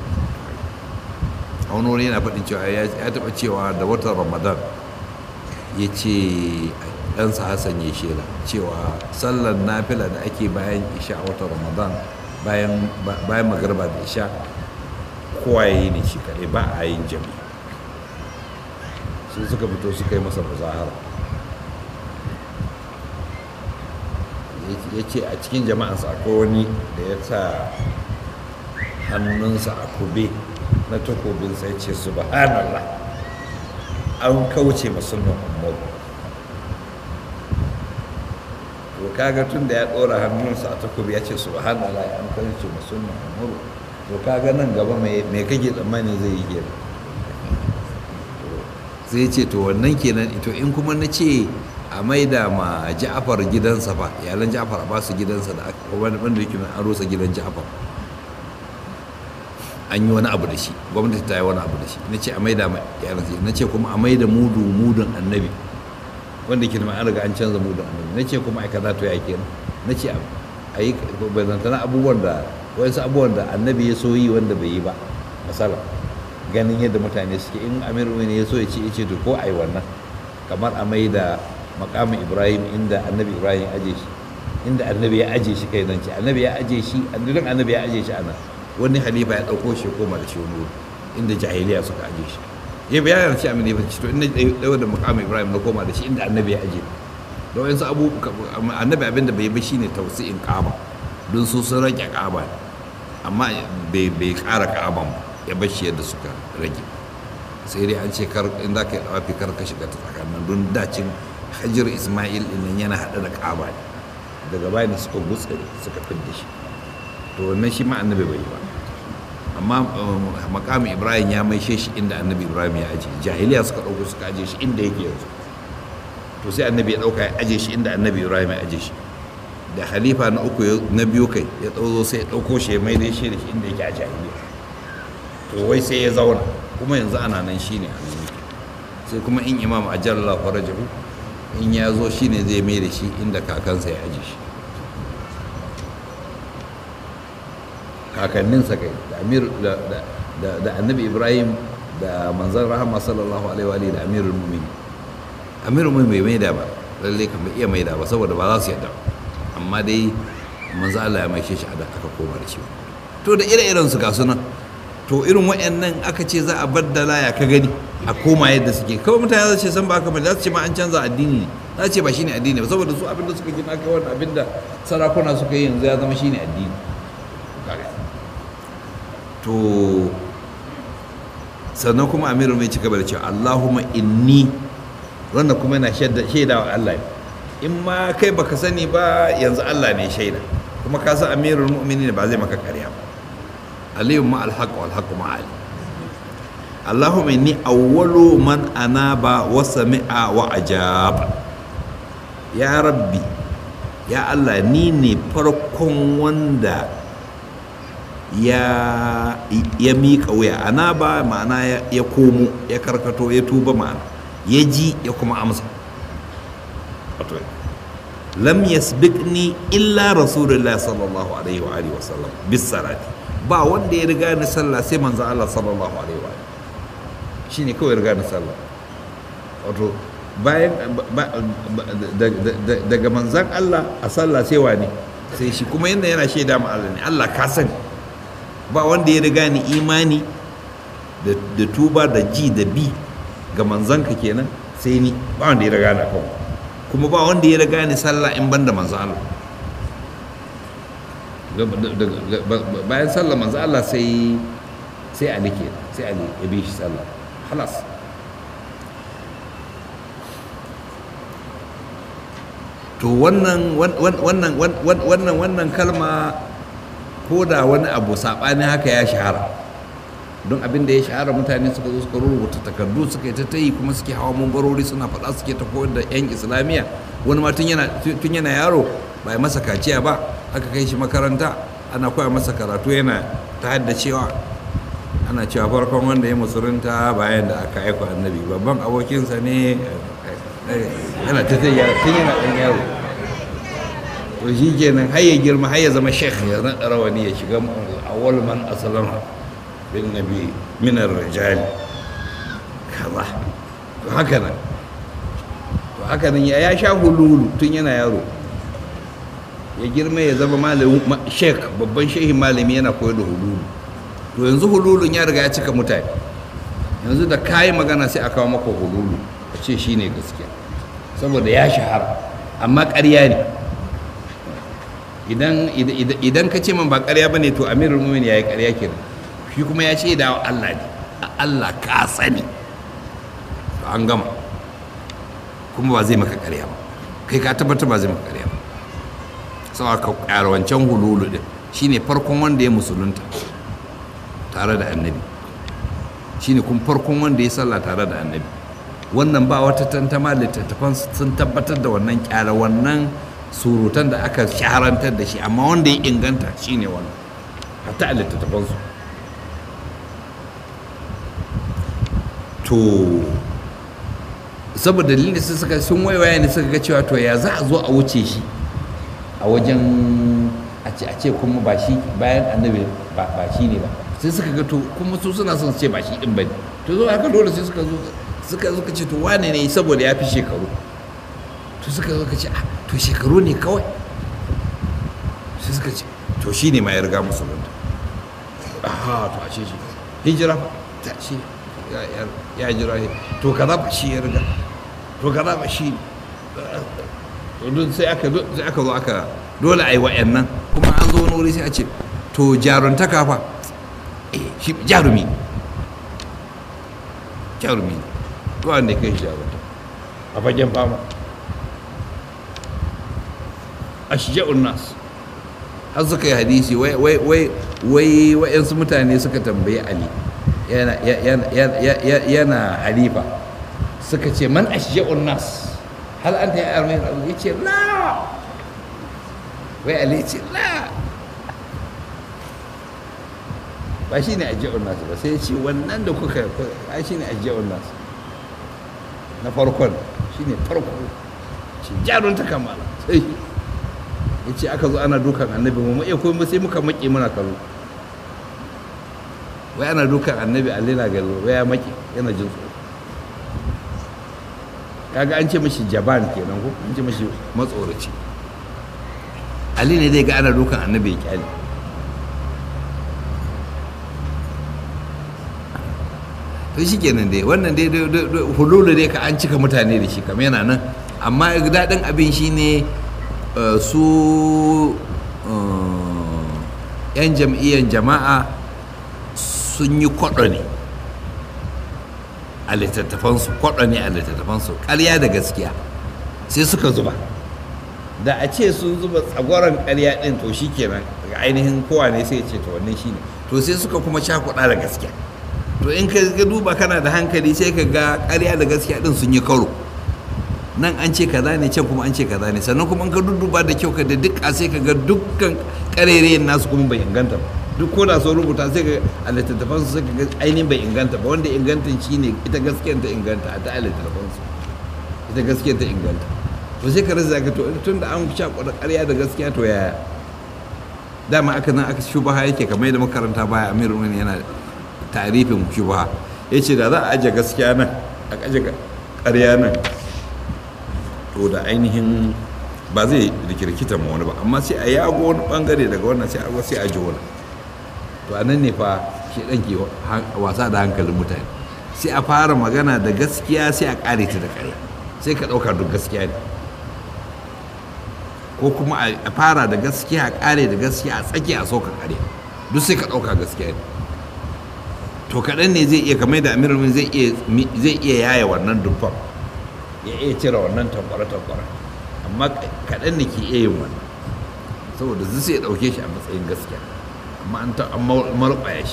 a wani wuri yana faɗin cewa ya taɓa cewa da watan ramadan ya ce ɗansa hassan ya shela cewa sallar nafila da ake bayan isha a watan ramadan bayan magarba da isha kowa ya yi ne shi kaɗai ba a yin jami sai suka fito suka yi masa muzahara ya ce a cikin jama'ansa akwai wani da ya sa hannunsa a kube na takobin sai ce subhanallah an kauce musulman umaru to kaga tun da ya ɗora hannunsa a takobi ya ce subhanallah an kauce musulman umaru to kaga nan gaba mai kake tsammani zai yi kenan sai ce to wannan kenan to in kuma na ce a maida ma ja'afar gidansa fa iyalan ja'afar a ba su gidansa da aka wanda yake an rusa gidan ja'afar an yi wani abu da shi gwamnati ta yi wani abu da shi na ce a maida ma iyalansa na ce kuma a maida mudu mudun annabi wanda ke an riga an canza mudun annabi na ce kuma ai kaza to ya kenan na ce a yi bazantana abubuwan da wasu abubuwan da annabi ya so yi wanda bai yi ba misala ganin yadda mutane suke in amir ne ya so ya ce ya ce to ko ai wannan kamar a mai da makamin ibrahim inda annabi ibrahim ya aje shi inda annabi ya aje shi kai nan ce annabi ya aje shi annabi annabi ya aje shi ana wani halifa ya dauko shi koma da shi wani wuri inda jahiliya suka aje shi ya bayyana shi amin ya ce to inda dawo da makamin ibrahim na koma da shi inda annabi ya aje da wayansu abu annabi abinda bai yi shine tausi'in kaba don su sun rage kaba amma bai ƙara kaban ya bar shi yadda suka rage sai dai an ce kar in za ka yi dawafi kar ka shiga ta tsakanin don dacin hajjar ismail ɗin yana haɗe da ƙaba ne daga bayan suka gutse suka fidda shi to wannan shi ma annabi bai yi ba amma makamin ibrahim ya maishe shi inda annabi ibrahim ya aje jahiliya suka ɗauko suka aje shi inda yake yanzu to sai annabi ya ɗauka ya aje shi inda annabi ibrahim ya aje shi da halifa na uku na biyu kai ya ɗauzo sai ya ɗauko shi ya maida shi da shi inda yake a jahiliya to wai sai ya zauna kuma yanzu ana nan shi ne sai kuma in imam ajalla farajahu in ya zo shi ne zai mai da shi inda kakansa ya aji shi kakanninsa kai da annabi ibrahim da manzan rahama sallallahu alaihi wa da amirul mumin amirul mumin bai maida ba lalle kan bai iya maida ba saboda ba za su yadda amma dai manzan Allah ya maishe shi a da aka koma da shi to da ire-iren su ga sunan to irin waɗannan aka ce za a baddala ya ka gani a koma yadda suke kawai mutane za su ce san ba haka ba za su ce ma an canza addini ne za su ce ba shine addini ba saboda su abinda suka gina kai wannan abinda sarakuna suka yi yanzu ya zama shine addini to sannan kuma amiru mai ci gaba da cewa Allahumma inni wannan kuma yana shaida wa Allah in ma kai baka sani ba yanzu Allah ne shaida kuma ka san amirul mu'minin ba zai maka karya ba aliyu ma alhaq wal haqq ma ali Allahumma inni awwalu man anaba wa sami'a wa ajaba ya rabbi ya Allah ni ne farkon wanda ya ya miƙa wuya anaba ma'ana ya komo ya karkato ya tuba ma'ana ya ji ya kuma amsa lam yasbiqni illa rasulullah sallallahu alaihi wa alihi wa sallam bis salati ba wanda ya riga ni sallah sai manzo Allah sallallahu alaihi wa shine kawai riga ni sallah wato bayan daga manzan Allah a sallah sai wani sai shi kuma yanda yana shaida ma Allah ne Allah ka sani ba wanda ya riga ni imani da tuba da ji da bi ga manzanka kenan sai ni ba wanda ya riga ni kan kuma ba wanda ya riga ni sallah in banda manzan Allah bayan sallah manzo Allah sai sai Ali ke sai Ali ya bi shi sallah halas to wannan wannan wannan wannan kalma ko da wani abu saɓani haka ya shahara don abin da ya shahara mutane suka zo suka rubuta takardu suka yi ta tayi kuma suke hawa mambarori suna faɗa suke ta koyar da 'yan islamiyya wani ma tun yana yaro ba ya masa kaciya ba aka kai shi makaranta ana koya masa karatu yana ta haddacewa ana cewa farkon wanda ya musulunta bayan da aka aiko annabi babban abokinsa ne yana ta tun yana ɗan yaro to shi kenan har ya girma har ya zama sheikh ya naɗa rawani ya shiga awwal man asalama bin nabi minar rijali kaza to haka nan to haka nan ya sha hululu tun yana yaro ya girma ya zama malamin sheikh babban shehin malami yana koyar da hululu to yanzu hululun ya riga ya cika mutane yanzu da kayi magana sai a kawo maka hululu a ce shine gaskiya saboda ya shahara amma ƙarya ne idan ka ce man ba ƙarya ba ne to amirul mumin ya yi ƙarya kenan shi kuma ya ce da Allah ne Allah ka sani to an gama kuma ba zai maka ƙarya ba kai ka tabbatar ba zai maka ƙarya ba sau ka ƙara wancan hululu din shine farkon wanda ya musulunta tare da annabi shine kuma farkon wanda ya sallah tare da annabi wannan ba wata tantama littattafan sun tabbatar da wannan kyara wannan surutan da aka shaharantar da shi amma wanda ya inganta shine wannan hatta a littattafansu to saboda dalilin da suka sun waiwaya ne suka ga cewa to ya za a zo a wuce shi a wajen a ce kuma ba shi bayan annabi ba shi ne ba sai suka ga to kuma su suna son su ce ba shi din bane to zo haka dole sai suka zo suka zo ce to wane ne saboda ya fi shekaru to suka zo ka ce ah to shekaru ne kawai sai suka ce to shi ne ma ya riga musulunta aha to a ce shi hijira ta ce ya jira to kaza ba shi ya riga to kaza ba shi to duk sai aka sai aka zo aka dole a yi wa'annan kuma an zo wani wuri sai a ce to jaruntaka fa shi jarumi jarumi to wanda kai shi jarumta a fagen fama ashja'un nas har suka yi hadisi wai wai wai wai wa'yansu mutane suka tambayi ali yana yana halifa suka ce man ashja'un nas hal anta ya armi ya ce la wai ali ce la ba shi ne ajiyar nasu ba sai ce wannan da kuka a shi ne ajiyar nasu na farkon shi ne farko shi jarun ta kamala sai ya ce aka zo ana dukan annabi mu iya kuma sai muka maƙi muna kallo wai ana dukan annabi a lena galo wai ya maƙi yana jin tsoro kaga an ce mashi jaban kenan ko an ce mashi matsoraci ali ne dai ga ana dukan annabi ya kyale to shi kenan dai wannan dai hululu dai ka an cika mutane da shi kam yana nan amma daɗin abin shi ne su yan jam'iyyar jama'a sun yi kwaɗo ne a littattafansu kwaɗo ne a littattafansu ƙarya da gaskiya sai suka zuba da a ce sun zuba tsagoron ƙarya ɗin to shi kenan ga ainihin kowa ne sai ce to wannan shi ne to sai suka kuma cakuɗa da gaskiya to in ka duba kana da hankali sai ka ga ƙarya da gaskiya ɗin sun yi karo nan an ce kaza ne can kuma an ce kaza ne sannan kuma in ka duba da kyau ka da duk a sai ka ga dukkan ƙarerayen nasu kuma bai inganta ba duk ko da sun rubuta sai ka a littattafan su sai ka ga ainihin bai inganta ba wanda inganta shi ne ita gaskiyar ta inganta a ta a littattafan su ita gaskiyar ta inganta to sai ka rasa ka to tun da an sha kwada ƙarya da gaskiya to yaya dama aka nan aka shubaha yake kamar yadda makaranta baya amiru yana tarifin shubha ya ce da za a ajiye gaskiya nan a ajiye ƙarya nan to da ainihin ba zai rikirkita ma wani ba amma sai a yago wani bangare daga wannan sai a sai a ji wani to a nan ne fa shi ɗan ke wasa da hankalin mutane sai a fara magana da gaskiya sai a ƙare ta da ƙarya sai ka ɗauka duk gaskiya ne ko kuma a fara da gaskiya a ƙare da gaskiya a tsaki a sauka ƙarya duk sai ka ɗauka gaskiya ne to kaɗan ne zai iya kamar da amirul zai iya yaya wannan dubban ya iya cire wannan tankwara-tankwara amma kaɗan ne ke iya yin wannan saboda zai sai ya ɗauke shi a matsayin gaskiya amma an ta marɓaya shi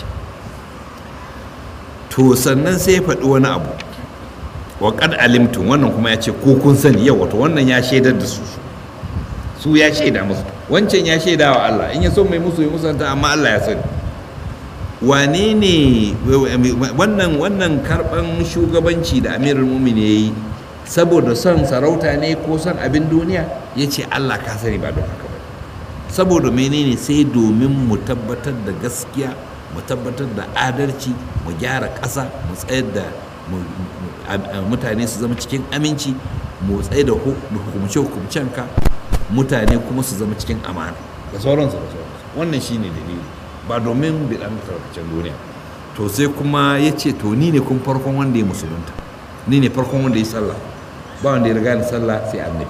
to sannan sai ya faɗi wani abu wa kad alimtum wannan kuma ya ce ko kun sani yau wato wannan ya shaidar da su su ya shaida musu wancan ya shaida wa Allah in ya so mai musu ya musanta amma Allah ya sani wane ne wannan wannan karban shugabanci da amirul mumin ya yi saboda son sarauta ne ko son abin duniya ya ce allah ka sani ba don haka ba saboda menene sai domin mu tabbatar da gaskiya mu tabbatar da adalci mu gyara ƙasa mu tsayar da mutane su zama cikin aminci mu tsaye da hukumce ka mutane kuma su zama cikin amana da sauransu da sauransu wannan shine dalili ba domin bidan tarkacen duniya to sai kuma ya ce to ni ne kun farkon wanda ya musulunta ni ne farkon wanda ya sallah ba wanda ya riga ni sallah sai annabi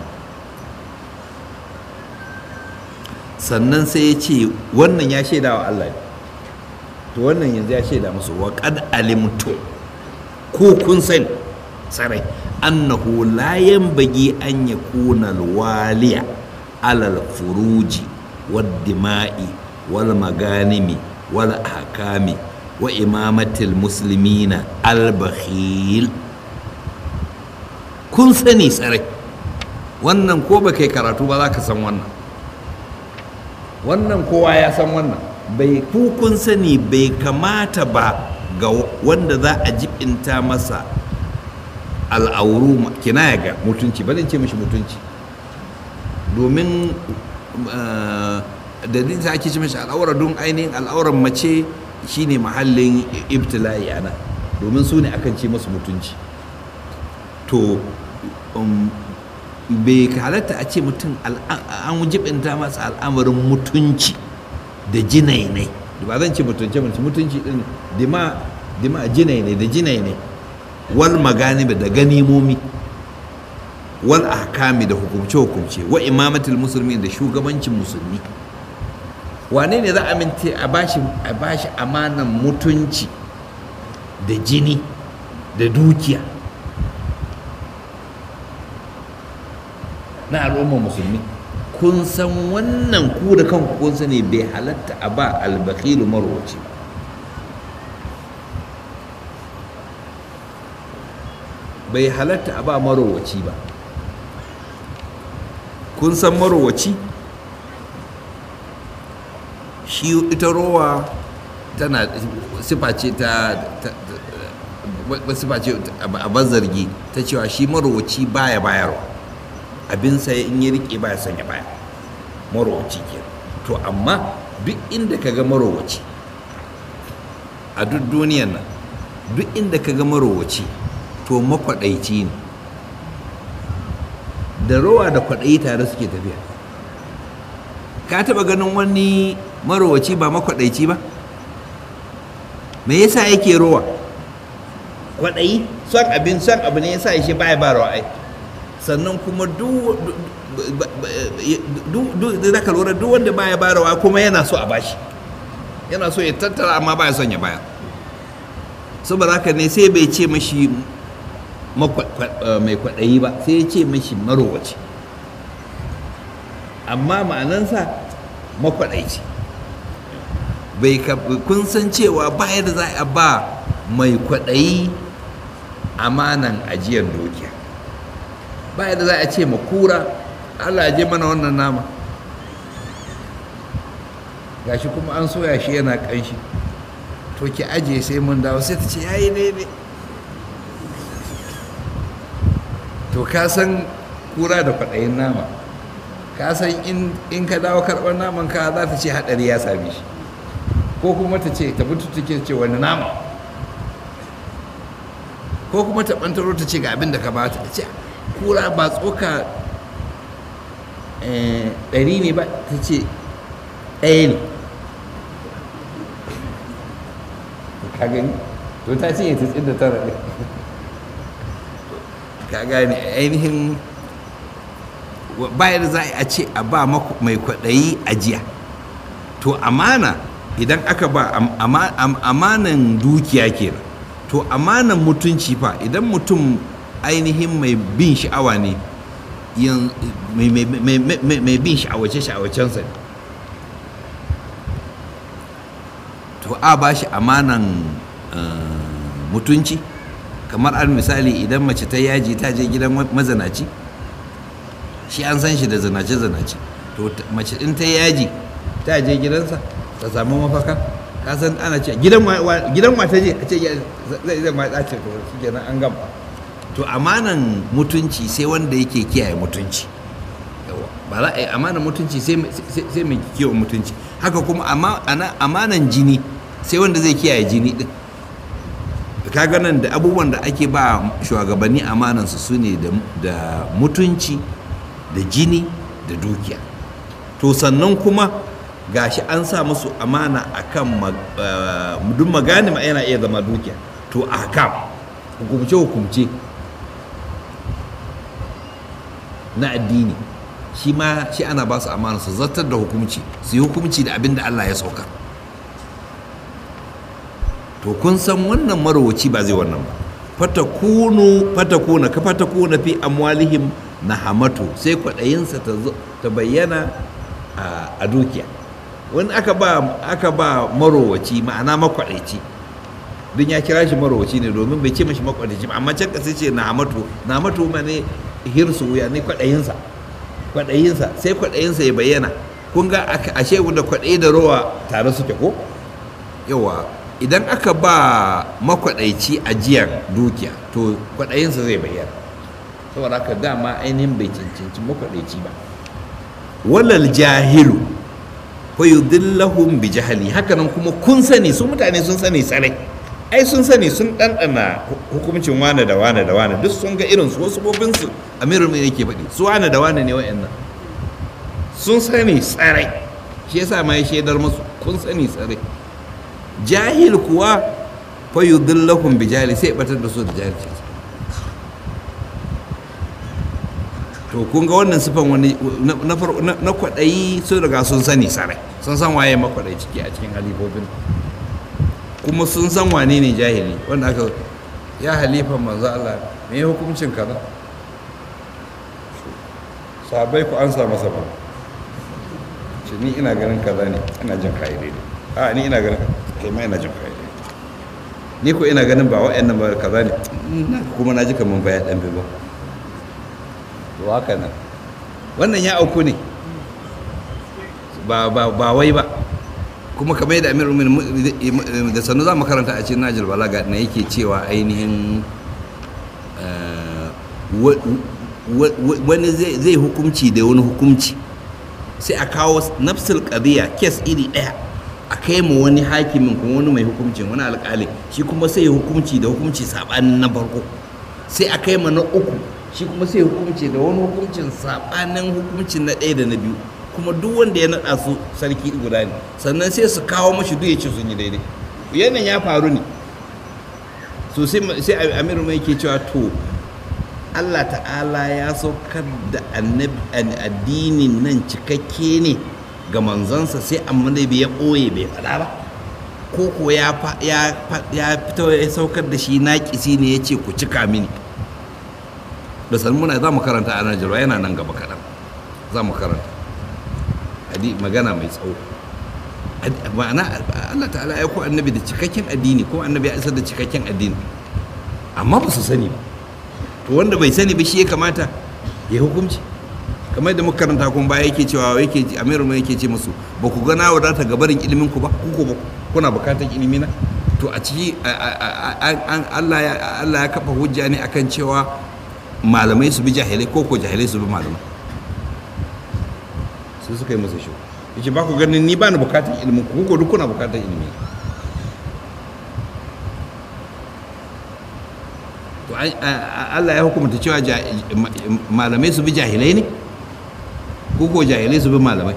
sannan sai ya ce wannan ya shaida wa Allah ne to wannan yanzu ya shaida musu wa qad alimtu ko kun sani sarai annahu la yanbaghi an yakuna alwaliya alal furuji wad dima'i wal maganimi wal ahkami wa imamatil muslimina al bakhil kun sani sarai wannan ko ba kai karatu ba za ka san wannan wannan kowa ya san wannan bai kun sani bai kamata ba ga wanda za a jibinta masa al'auru kinaya ga mutunci ba zan ce mishi mutunci domin da din ake ce mishi al'aura don ainihin al'auran mace shine mahallin ibtila'i ana domin su ne akan ce masu mutunci to bai halatta a ce mutum an jibinta masa al'amarin mutunci da jinainai ba zan ce mutunce mutunci mutunci din dima dima jinainai da jinainai wal maganibi da ganimomi wal ahkami da hukumce hukumce wa imamatul musulmi da shugabancin musulmi wane ne za a mince a bashi a bashi amanan mutunci da jini da dukiya na al'ummar musulmi kun san wannan ku da kanku kun sani bai halatta a ba albakilu marwaci bai halatta a ba marowaci ba kun san marowaci shi ita rowa tana sifa ce ta sifa ce a bazargi ta cewa shi marowaci baya bayarwa abin sai in yi rike baya sanya baya marowaci ke to amma duk inda ka ga marowaci a duk duniyan nan duk inda ka ga marowaci to makwaɗaici ne da rowa da kwaɗayi tare suke tafiya ka taɓa ganin wani marowaci ba makwaɗaici ba me yasa yake rowa kwaɗayi son abin son abu ne yasa shi baya ba rawa ai sannan kuma duk da zaka lura duk wanda baya ba rawa kuma yana so a bashi yana so ya tattara amma baya son ya baya saboda haka ne sai bai ce mashi mai kwaɗayi ba sai ya ce mashi marowaci amma ma'anansa makwaɗaici bai kun san cewa ba da za a ba mai kwaɗayi amanan ajiyar dukiya ba da za a ce ma kura allah je mana wannan nama gashi kuma an soya shi yana ƙanshi to ki ajiye sai mun dawo sai ta ce yayi daidai to ka san kura da kwaɗayin nama ka san in ka dawo karɓar naman ka za ta ce haɗari ya same shi ko kuma ta ce ta mutu take ce wani nama ko kuma ta ɓantaro ta ce ga abin da ka bata ta ce kura ba tsoka ɗari ne ba ta ce ɗaya ne ka gani to ta ce ya tsin da tara ɗin ka gane ainihin bayar za a ce a ba mai kwaɗayi ajiya to amana idan aka ba amanan dukiya kenan to amanan mutunci fa idan mutum ainihin mai bin sha'awa ne mai bin sha'awace-sha'awacensa ne to a ba shi amanan mutunci kamar al misali idan mace ta yaji ta je gidan mazanaci shi an san shi da zanace-zanace to mace in ta yaji ta je gidansa ta samu mafaka ka san ana ce gidan gidan mata je a ce zai zai ma dace to shikenan an gama to amanan mutunci sai wanda yake kiyaye mutunci ba za a yi amanan mutunci sai mai kiyaye mutunci haka kuma amanan jini sai wanda zai kiyaye jini din kaga nan da abubuwan da ake ba shugabanni amanansu su ne da mutunci da jini da dukiya to sannan kuma gashi an sa musu amana akan duk magani ma yana iya zama dukiya to a kam hukumce hukumce na addini shi ma shi ana ba su amana su zartar da hukumci su yi hukumci da abin da Allah ya sauka to kun san wannan marowaci ba zai wannan ba fatakunu fatakuna ka fatakuna fi amwalihim na hamatu sai kwaɗayinsa ta bayyana a dukiya wani aka ba aka ba marowaci ma'ana makwaɗaici don ya kira shi marowaci ne domin bai ce mashi makwaɗaici ba amma can ƙasa ce na hamatu na hamatu ma ne hirsu wuya ne kwaɗayinsa kwaɗayinsa sai kwaɗayinsa ya bayyana kun ga ashe da kwaɗayi da rowa tare suke ko yawa idan aka ba makwaɗaici ajiyar dukiya to kwaɗayinsa zai bayyana saboda haka dama ainihin bai cancanci makwaɗaici ba walal jahilu fa yudillahum bi jahali hakanan kuma kun sani su mutane sun sani sarai ai sun sani sun ɗanɗana hukuncin wane da wane da wane duk sun ga irin su wasu bobin su amirul mai yake faɗi su wane da wane ne wa'annan sun sani sarai shi yasa ma ya shaidar musu kun sani sarai jahil kuwa fa yudillahum bi jahili sai batar da su da jahilci to kun ga wannan sifan wani na kwaɗayi sun riga sun sani sarai sun san waye makwaɗayi ciki a cikin halifofin kuma sun san wane ne jahili wanda aka ya halifan manzo Allah me ya hukuncin kaza sabai ku an sa masa ba ce ni ina ganin kaza ne ina jin kai daidai a ni ina ganin kai ma ina jin kai daidai ni ko ina ganin ba wa'annan ba kaza ne kuma na ji kaman baya dan ba to haka nan wannan ya auku ne ba ba ba wai ba kuma kamar yadda amir umin da sannu za mu karanta a cikin najil balaga na yake cewa ainihin wani zai hukumci da wani hukumci sai a kawo nafsul qadiya kes iri ɗaya a kai mu wani hakimin kuma wani mai hukumcin wani alƙali shi kuma sai hukumci da hukumci saɓanin na farko sai a kai ma na uku shi kuma sai hukumci da wani hukumcin saɓanin hukumcin na ɗaya da na biyu kuma duk wanda ya naɗa su sarki guda ne sannan sai su kawo mashi duk ya ce sun yi daidai yanayin ya faru ne so sai amiru mai ke cewa to allah ta'ala ya saukar da addinin nan cikakke ne ga manzansa sai amma bai ya ɓoye bai faɗa ba ko ko ya fito ya saukar da shi naƙisi ne ya ce ku cika mini da salmuna za mu karanta a nan jirwa yana nan gaba kaɗan za mu karanta magana mai tsawo ma'ana Allah ta'ala ya ko annabi da cikakken addini ko annabi ya isar da cikakken addini amma ba su sani ba to wanda bai sani ba shi ya kamata ya hukunci kamar da muka karanta kun baya yake cewa yake amiru mai yake ce musu ba ku gana wadata gabarin ilimin ku ba ku ko kuna bukatar ilimi na to a ciki Allah ya kafa hujja ne akan cewa malamai su bi jahilai ko ko jahilai su bi malamai sai suka yi masa shi yake ba ku ganin ni ba ni bukatar ilimin ku ko duk kuna bukatar ilimi to Allah ya hukumta cewa malamai su bi jahilai ne ko ko jahilai su bi malamai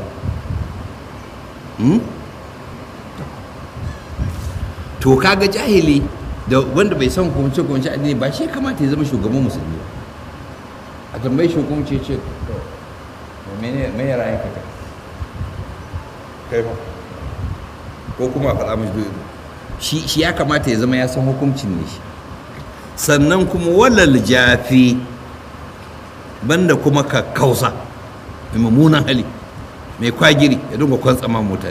to kaga jahili da wanda bai san hukumce hukumce addini ba shi kamata ya zama shugaban musulmi a tambayi shugabanci ce mene mai rayan ka kai ba ko kuma faɗa mashi shi shi ya kamata ya zama ya san hukuncin ne shi sannan kuma walal jafi banda kuma ka kausa mai mummunan hali mai kwagiri ya dunga kwantsama mutane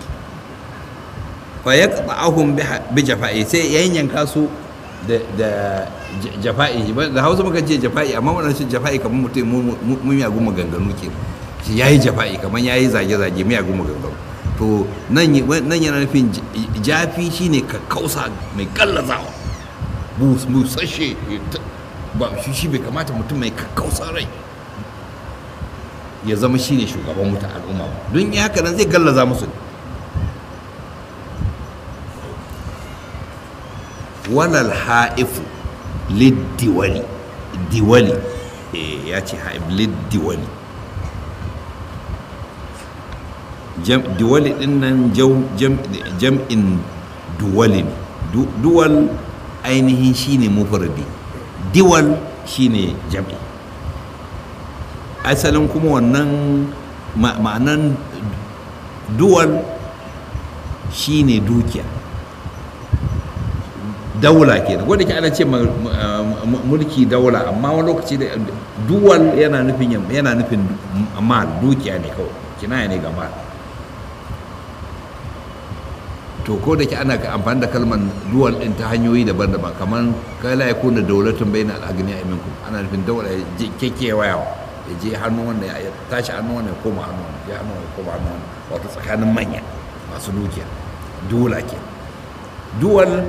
fa ya ahun bi jafa'i sai ya yanka su da jafa'i da hausa muka ce jafa'i amma wannan shi jafa'i kamar mutum mun yagun maganganu ke shi ya yi jafa'i kamar ya yi zage-zage miyagun maganganu to nan yana nufin jafi shine kakkausa mai gallazawa busashe ba shi shi bai kamata mutum mai kakkausa rai ya zama shine shugaban wuta al'umma ba don yi haka nan zai gallaza musu walal ha'ifu liddiwali diwali ya ce ha'if liddiwali diwali din nan jam'in duwali ne duwal ainihin shine mufardi diwal shine jam'i asalin kuma wannan ma'anan duwal shine dukiya daula ke da wadda ke ana ce mulki daula amma wani lokaci da duwal yana nufin yana nufin mal dukiya ne kawai kinaya ne ga mal to ko da ke ana amfani da kalmar duwal din ta hanyoyi daban-daban kamar kala ya kuna daulatin bai na al'agani a iminku ana nufin daula ya je kekewa yawa ya je hannu wanda ya tashi hannu wanda ya koma hannu wanda ya hannu wanda ya koma hannu wanda wato tsakanin manya masu dukiya dola ke duwal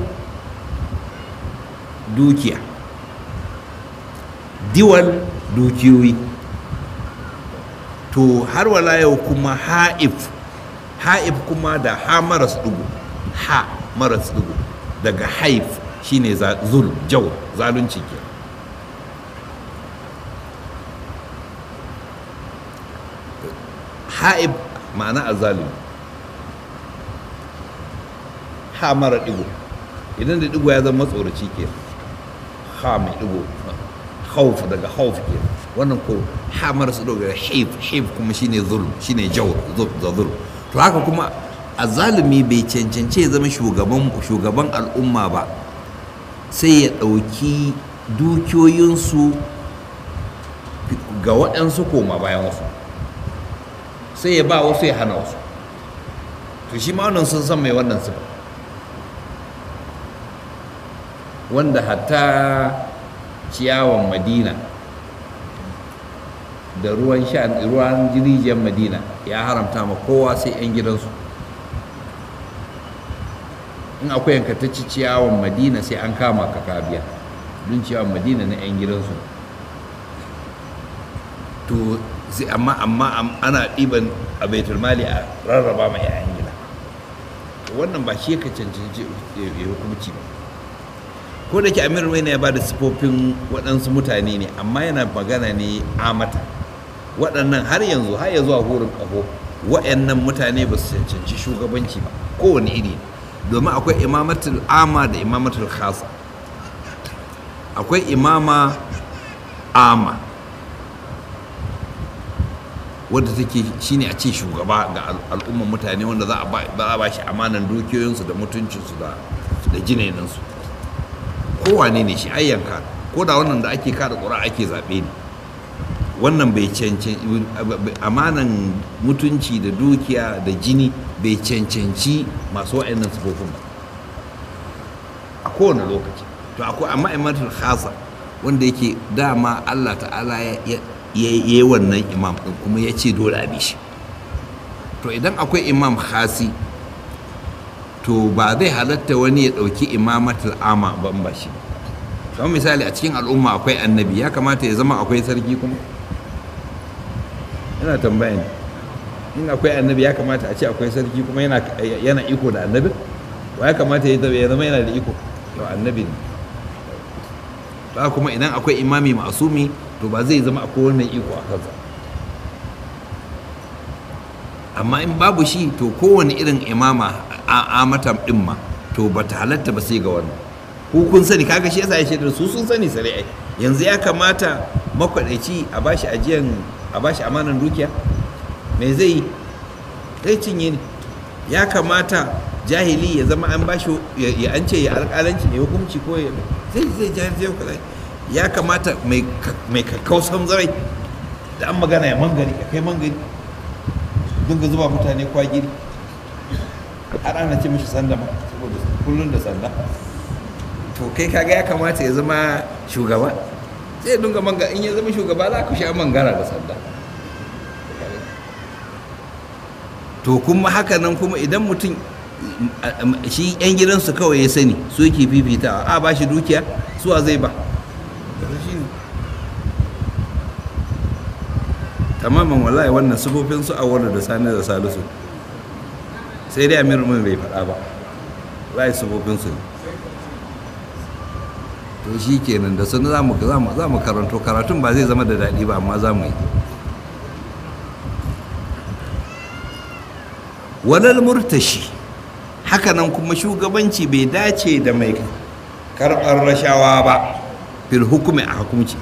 dukiya diwal dukiyoyi to har wala yau kuma ha'if ha'if kuma da ha maras dugu ha maras dugu daga haif shine zul jau zalunci ke ha'ib ma'ana azalimi ha mara digo idan da digo ya zama tsoraci ke ha mai digo hauf daga hauf ke wannan ko ha mara su daga haif haif kuma shine zulm shine jaw da zulm to haka kuma azalimi bai cancance ya zama shugaban shugaban al'umma ba sai ya ɗauki dukiyoyinsu ga waɗansu koma bayan wasu sai ya ba wasu ya hana wasu to shi ma wannan sun san mai wannan sifa wanda hatta ciyawan madina da ruwan sha ruwan jirijiyar madina ya haramta ma kowa sai 'yan gidansu in akwai yankatacci ciyawan madina sai an kama ka kabiya don ciyawan madina na 'yan gidansu to sai amma amma ana ɗiban a baitul mali a rarraba ma 'ya'yan gida wannan ba shi ka cancanci ya hukumci ba ko da ke amir mai ya ba da sifofin waɗansu mutane ne amma yana magana ne amata waɗannan har yanzu har ya zuwa hurin ƙaho waɗannan mutane ba su cancanci shugabanci ba kowane iri domin akwai imamatul ama da imamatul khasa akwai imama ama wadda take shine a ce shugaba ga al'ummar mutane wanda za a ba shi amanan dukiyoyinsu da mutuncinsu da jinaninsu kowane ne shi ayyanka ko da wannan da ake kada ƙura ake zaɓe ne wannan bai cancanci amanan mutunci da dukiya da jini bai cancanci masu wa'annan sufofin ba a kowane lokaci to akwai amma imatul khasa wanda yake dama Allah ta'ala ya yi wannan imam ɗin kuma ya ce dole a shi to idan akwai imam khasi to ba zai halatta wani ya ɗauki imamatul ama ban ba shi kamar misali a cikin al'umma akwai annabi ya kamata ya zama akwai sarki kuma yana tambaya ne in akwai annabi ya kamata a ce akwai sarki kuma yana iko da annabi wa ya kamata ya zama yana da iko to annabi ne to kuma idan akwai imami masumi to ba zai zama akwai wannan iko a kansa amma in babu shi to kowane irin imama a mata din ma to ba ta halatta ba sai ga wannan ku kun sani kaga shi yasa ya ce su sun sani sare ai yanzu ya kamata makwadaici a bashi ajiyan a bashi amanan dukiya me zai zai cinye ne ya kamata jahili ya zama an bashi ya an ce ya alƙalanci ya hukunci ko ya zai zai jahilci ya ya kamata mai kakkausan zarai da an magana ya mangari ya kai mangari dinga zuba mutane kwagiri har ana ce mishi sanda ma saboda kullum da sanda to kai kaga ya kamata ya zama shugaba sai dunga manga in ya zama shugaba za ku sha mangara da sanda to kuma haka nan kuma idan mutum shi yan gidansu kawai ya sani su yake fifita a ba shi dukiya suwa zai ba tamaman wallahi wannan sufofin su a wadda da sani da salisu sai dai amir mun bai faɗa ba wallahi sufofin su to shi kenan da sun za mu karanto karatun ba zai zama da daɗi ba amma za mu yi walal murtashi hakanan kuma shugabanci bai dace da mai karɓar rashawa ba fil hukumi a hukumci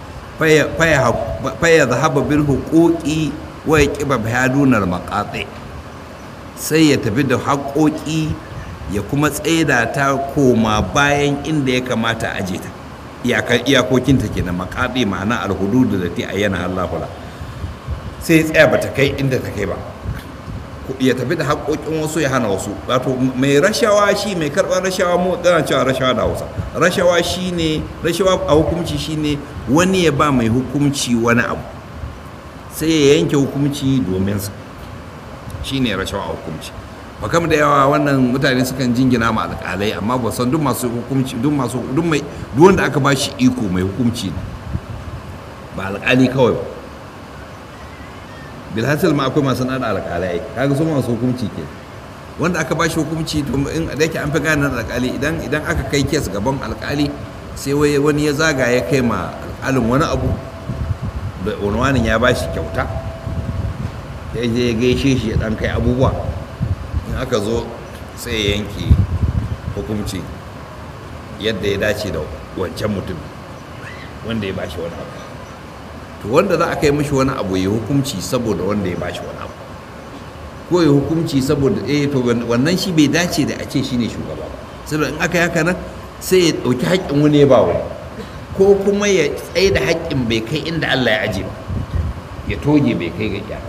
faya zahaba bil hukuki wa ya ƙiba bayadunar maƙaɗe sai ya tafi da haƙoƙi ya kuma tsaida ta koma bayan inda ya kamata a aje ta iyakokinta ke na makaɗe ma'ana alhududu da ta ayyana allahula sai ya tsaya ba ta kai inda ta kai ba ya tafi da haƙoƙin wasu ya hana wasu wato mai rashawa shi mai karɓar rashawa mu tsana cewa rashawa da hausa rashawa shi ne rashawa a hukumci shi ne wani ya ba mai hukumci wani abu sai ya yanke hukumci domin sa shi ne rashawa a hukumci bakam da yawa wannan mutane sukan jingina ma alƙalai amma ba san duk masu hukumci duk masu duk mai duk wanda aka ba shi iko mai hukumci ne ba alƙali kawai ba bilhassil ma akwai masu nada alƙalai kaga su masu hukumci ke wanda aka ba shi hukumci to in da yake an fi gane alƙali idan idan aka kai kes gaban alƙali sai wani ya zaga ya kai ma alƙalin wani abu da wani ya ba shi kyauta ya je ya gaishe shi ya ɗan kai abubuwa in aka zo sai ya yanke hukumci yadda ya dace da wancan mutum wanda ya bashi wani abu to wanda za a kai mashi wani abu ya hukumci saboda wanda ya bashi wani abu ko ya hukumci saboda eh to wannan shi bai dace da a ce shine shugaba ba saboda in aka yi haka nan sai ya ɗauki haƙƙin wani ya ba wani ko kuma ya tsaye da haƙƙin bai kai inda Allah ya aje ba ya toge bai kai ga iyaka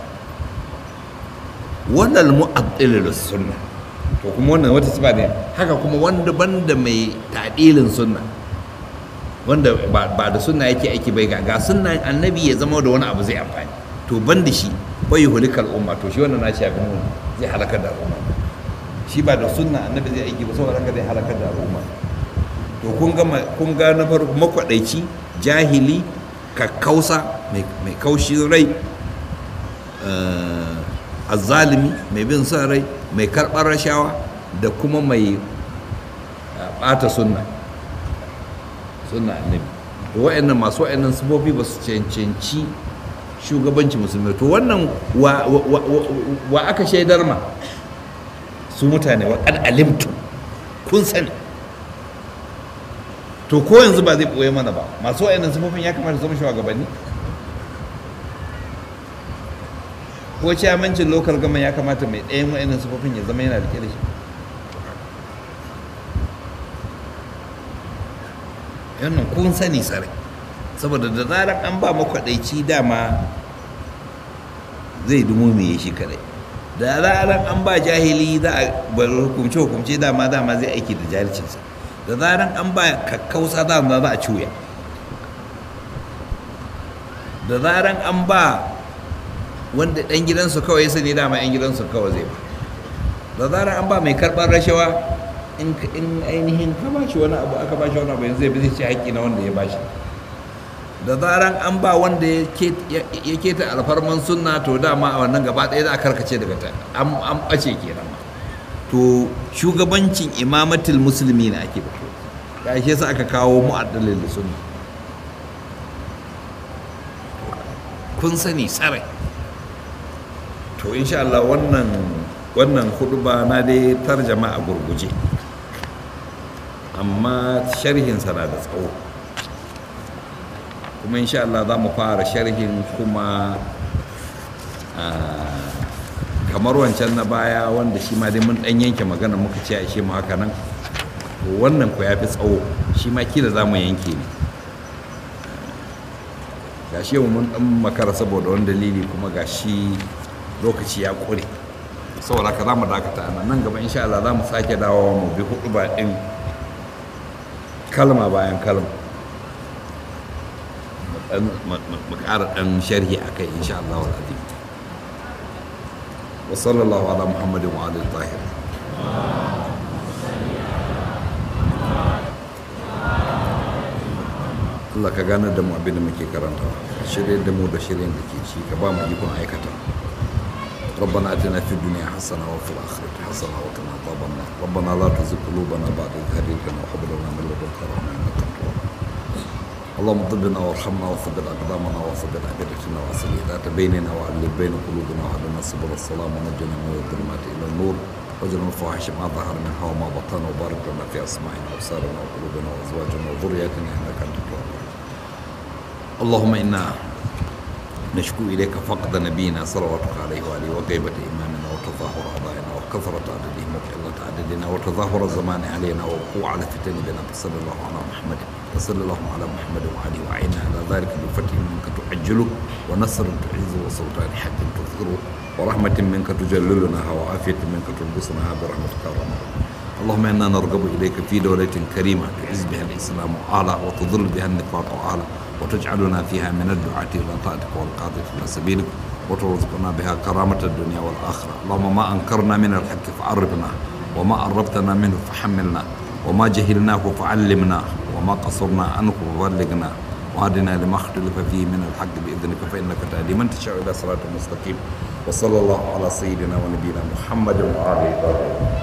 wannan mu'addilil sunna to kuma wannan wata sifa ne haka kuma wanda banda mai ta'dilin sunna wanda ba da sunna yake aiki bai ga ga sunna annabi ya zama da wani abu zai amfani to banda shi bai yuhlikal umma to shi wannan na shafi mu zai halakar da al'umma shi ba da sunna annabi zai aiki ba saboda haka zai halakar da al'umma to kun ga kun ga na farko makwadaici jahili kakkausa mai kaushi rai azzalimi mai bin son rai mai karɓar rashawa da kuma mai ɓata sunna sunna annabi to wa'annan masu wa'annan sifofi ba su cancanci shugabanci musulmi to wannan wa aka shaidar ma su mutane wa kad alimtu kun sani to ko yanzu ba zai ɓoye mana ba masu wa'annan sifofin ya kamata zama shugabanni ko ciyamancin lokal gama ya kamata mai ɗayan wa'annan sufofin ya zama yana rike da shi yannan kun sani sarai saboda da zarar an ba makwaɗaici dama zai dumo mai shi kadai da zarar an ba jahili za a bar hukumce hukumce dama dama zai aiki da jahilcinsa da zarar an ba kakkausa dama za a cuya da zarar an ba wanda ɗan gidansu kawai ya sani dama 'yan gidansu kawai zai ba da zarar an ba mai karɓar rashawa in ainihin ka ba shi wani abu aka ba shi wani abu yanzu zai zai ci haƙƙi na wanda ya ba shi da zarar an ba wanda ya keta alfarman sunna to dama a wannan gaba ɗaya za a karkace daga ta an ɓace kenan to shugabancin imamatul musulmi na ake bato ya shi yasa aka kawo mu'addalin da sunna kun sani sarai to insha Allah wannan wannan ba na dai tarjama a gurguje amma sharhinsa na da tsawo kuma insha Allah za mu fara sharhin kuma kamar wancan na baya wanda shi ma dai mun dan yanke magana muka ce a shi mu haka nan wannan ku ya fi tsawo shi ma kila za mu yanke ne ga shi mun dan makara saboda wani dalili kuma ga shi lokaci ya kure saboda ka za mu dakata a nan gaba insha Allah za mu sake dawowa mu bi hudu ba din kalma bayan kalma mu ƙara ɗan sharhi a kai insha Allah wa wa sallallahu ala muhammadin wa alihi tahir Allah ka gane da mu abin da muke karanta shirye da mu da shirin da ke ci ka ba mu ikon aikata ربنا اتنا في الدنيا حسنه وفي الاخره حسنه وقنا عذاب النار ربنا لا تزغ قلوبنا بعد إذ هديتنا وهب لنا من لدنك رحمه انك انت الوهاب اللهم طبنا وارحمنا وثبت اقدامنا وثبت ابدتنا واصل ذات بيننا والف بين قلوبنا وهدنا سبل السلام ونجنا من الظلمات الى النور واجعلنا الفواحش ما ظهر منها وما بطن وبارك لنا في اسماعنا وابصارنا وقلوبنا وازواجنا وذرياتنا انك انت التواب اللهم انا نشكو اليك فقد نبينا صلواتك عليه واله وغيبه امامنا وتظاهر اعضائنا وكثره عددهم وقله عددنا وتظاهر الزمان علينا ووقوع على فتن بنا فصلى الله على محمد وصلى الله على محمد وعلي وعينا على ذلك بفتح منك تعجله ونصر تعزه وسلطان حق تظهره ورحمة منك تجللناها وعافية منك تلبسناها برحمتك يا رب اللهم انا نرغب اليك في دولة كريمة تعز بها الاسلام اعلى وتضل بها النفاق اعلى وتجعلنا فيها من الدعاة الى طاعتك والقادة الى سبيلك وترزقنا بها كرامة الدنيا والاخرة اللهم ما انكرنا من الحق فعرفنا وما قربتنا منه فحملنا وما جهلناه فعلمنا وما قصرنا عنه فبلغنا وهدنا لما اختلف فيه من الحق باذنك فانك تهدي من تشاء الى صراط مستقيم وصلى الله على سيدنا ونبينا محمد وعلى اله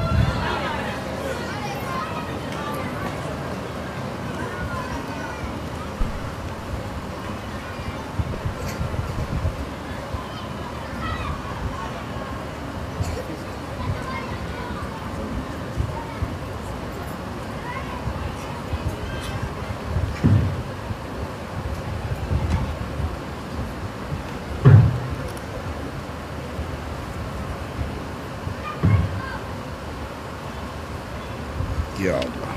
يا الله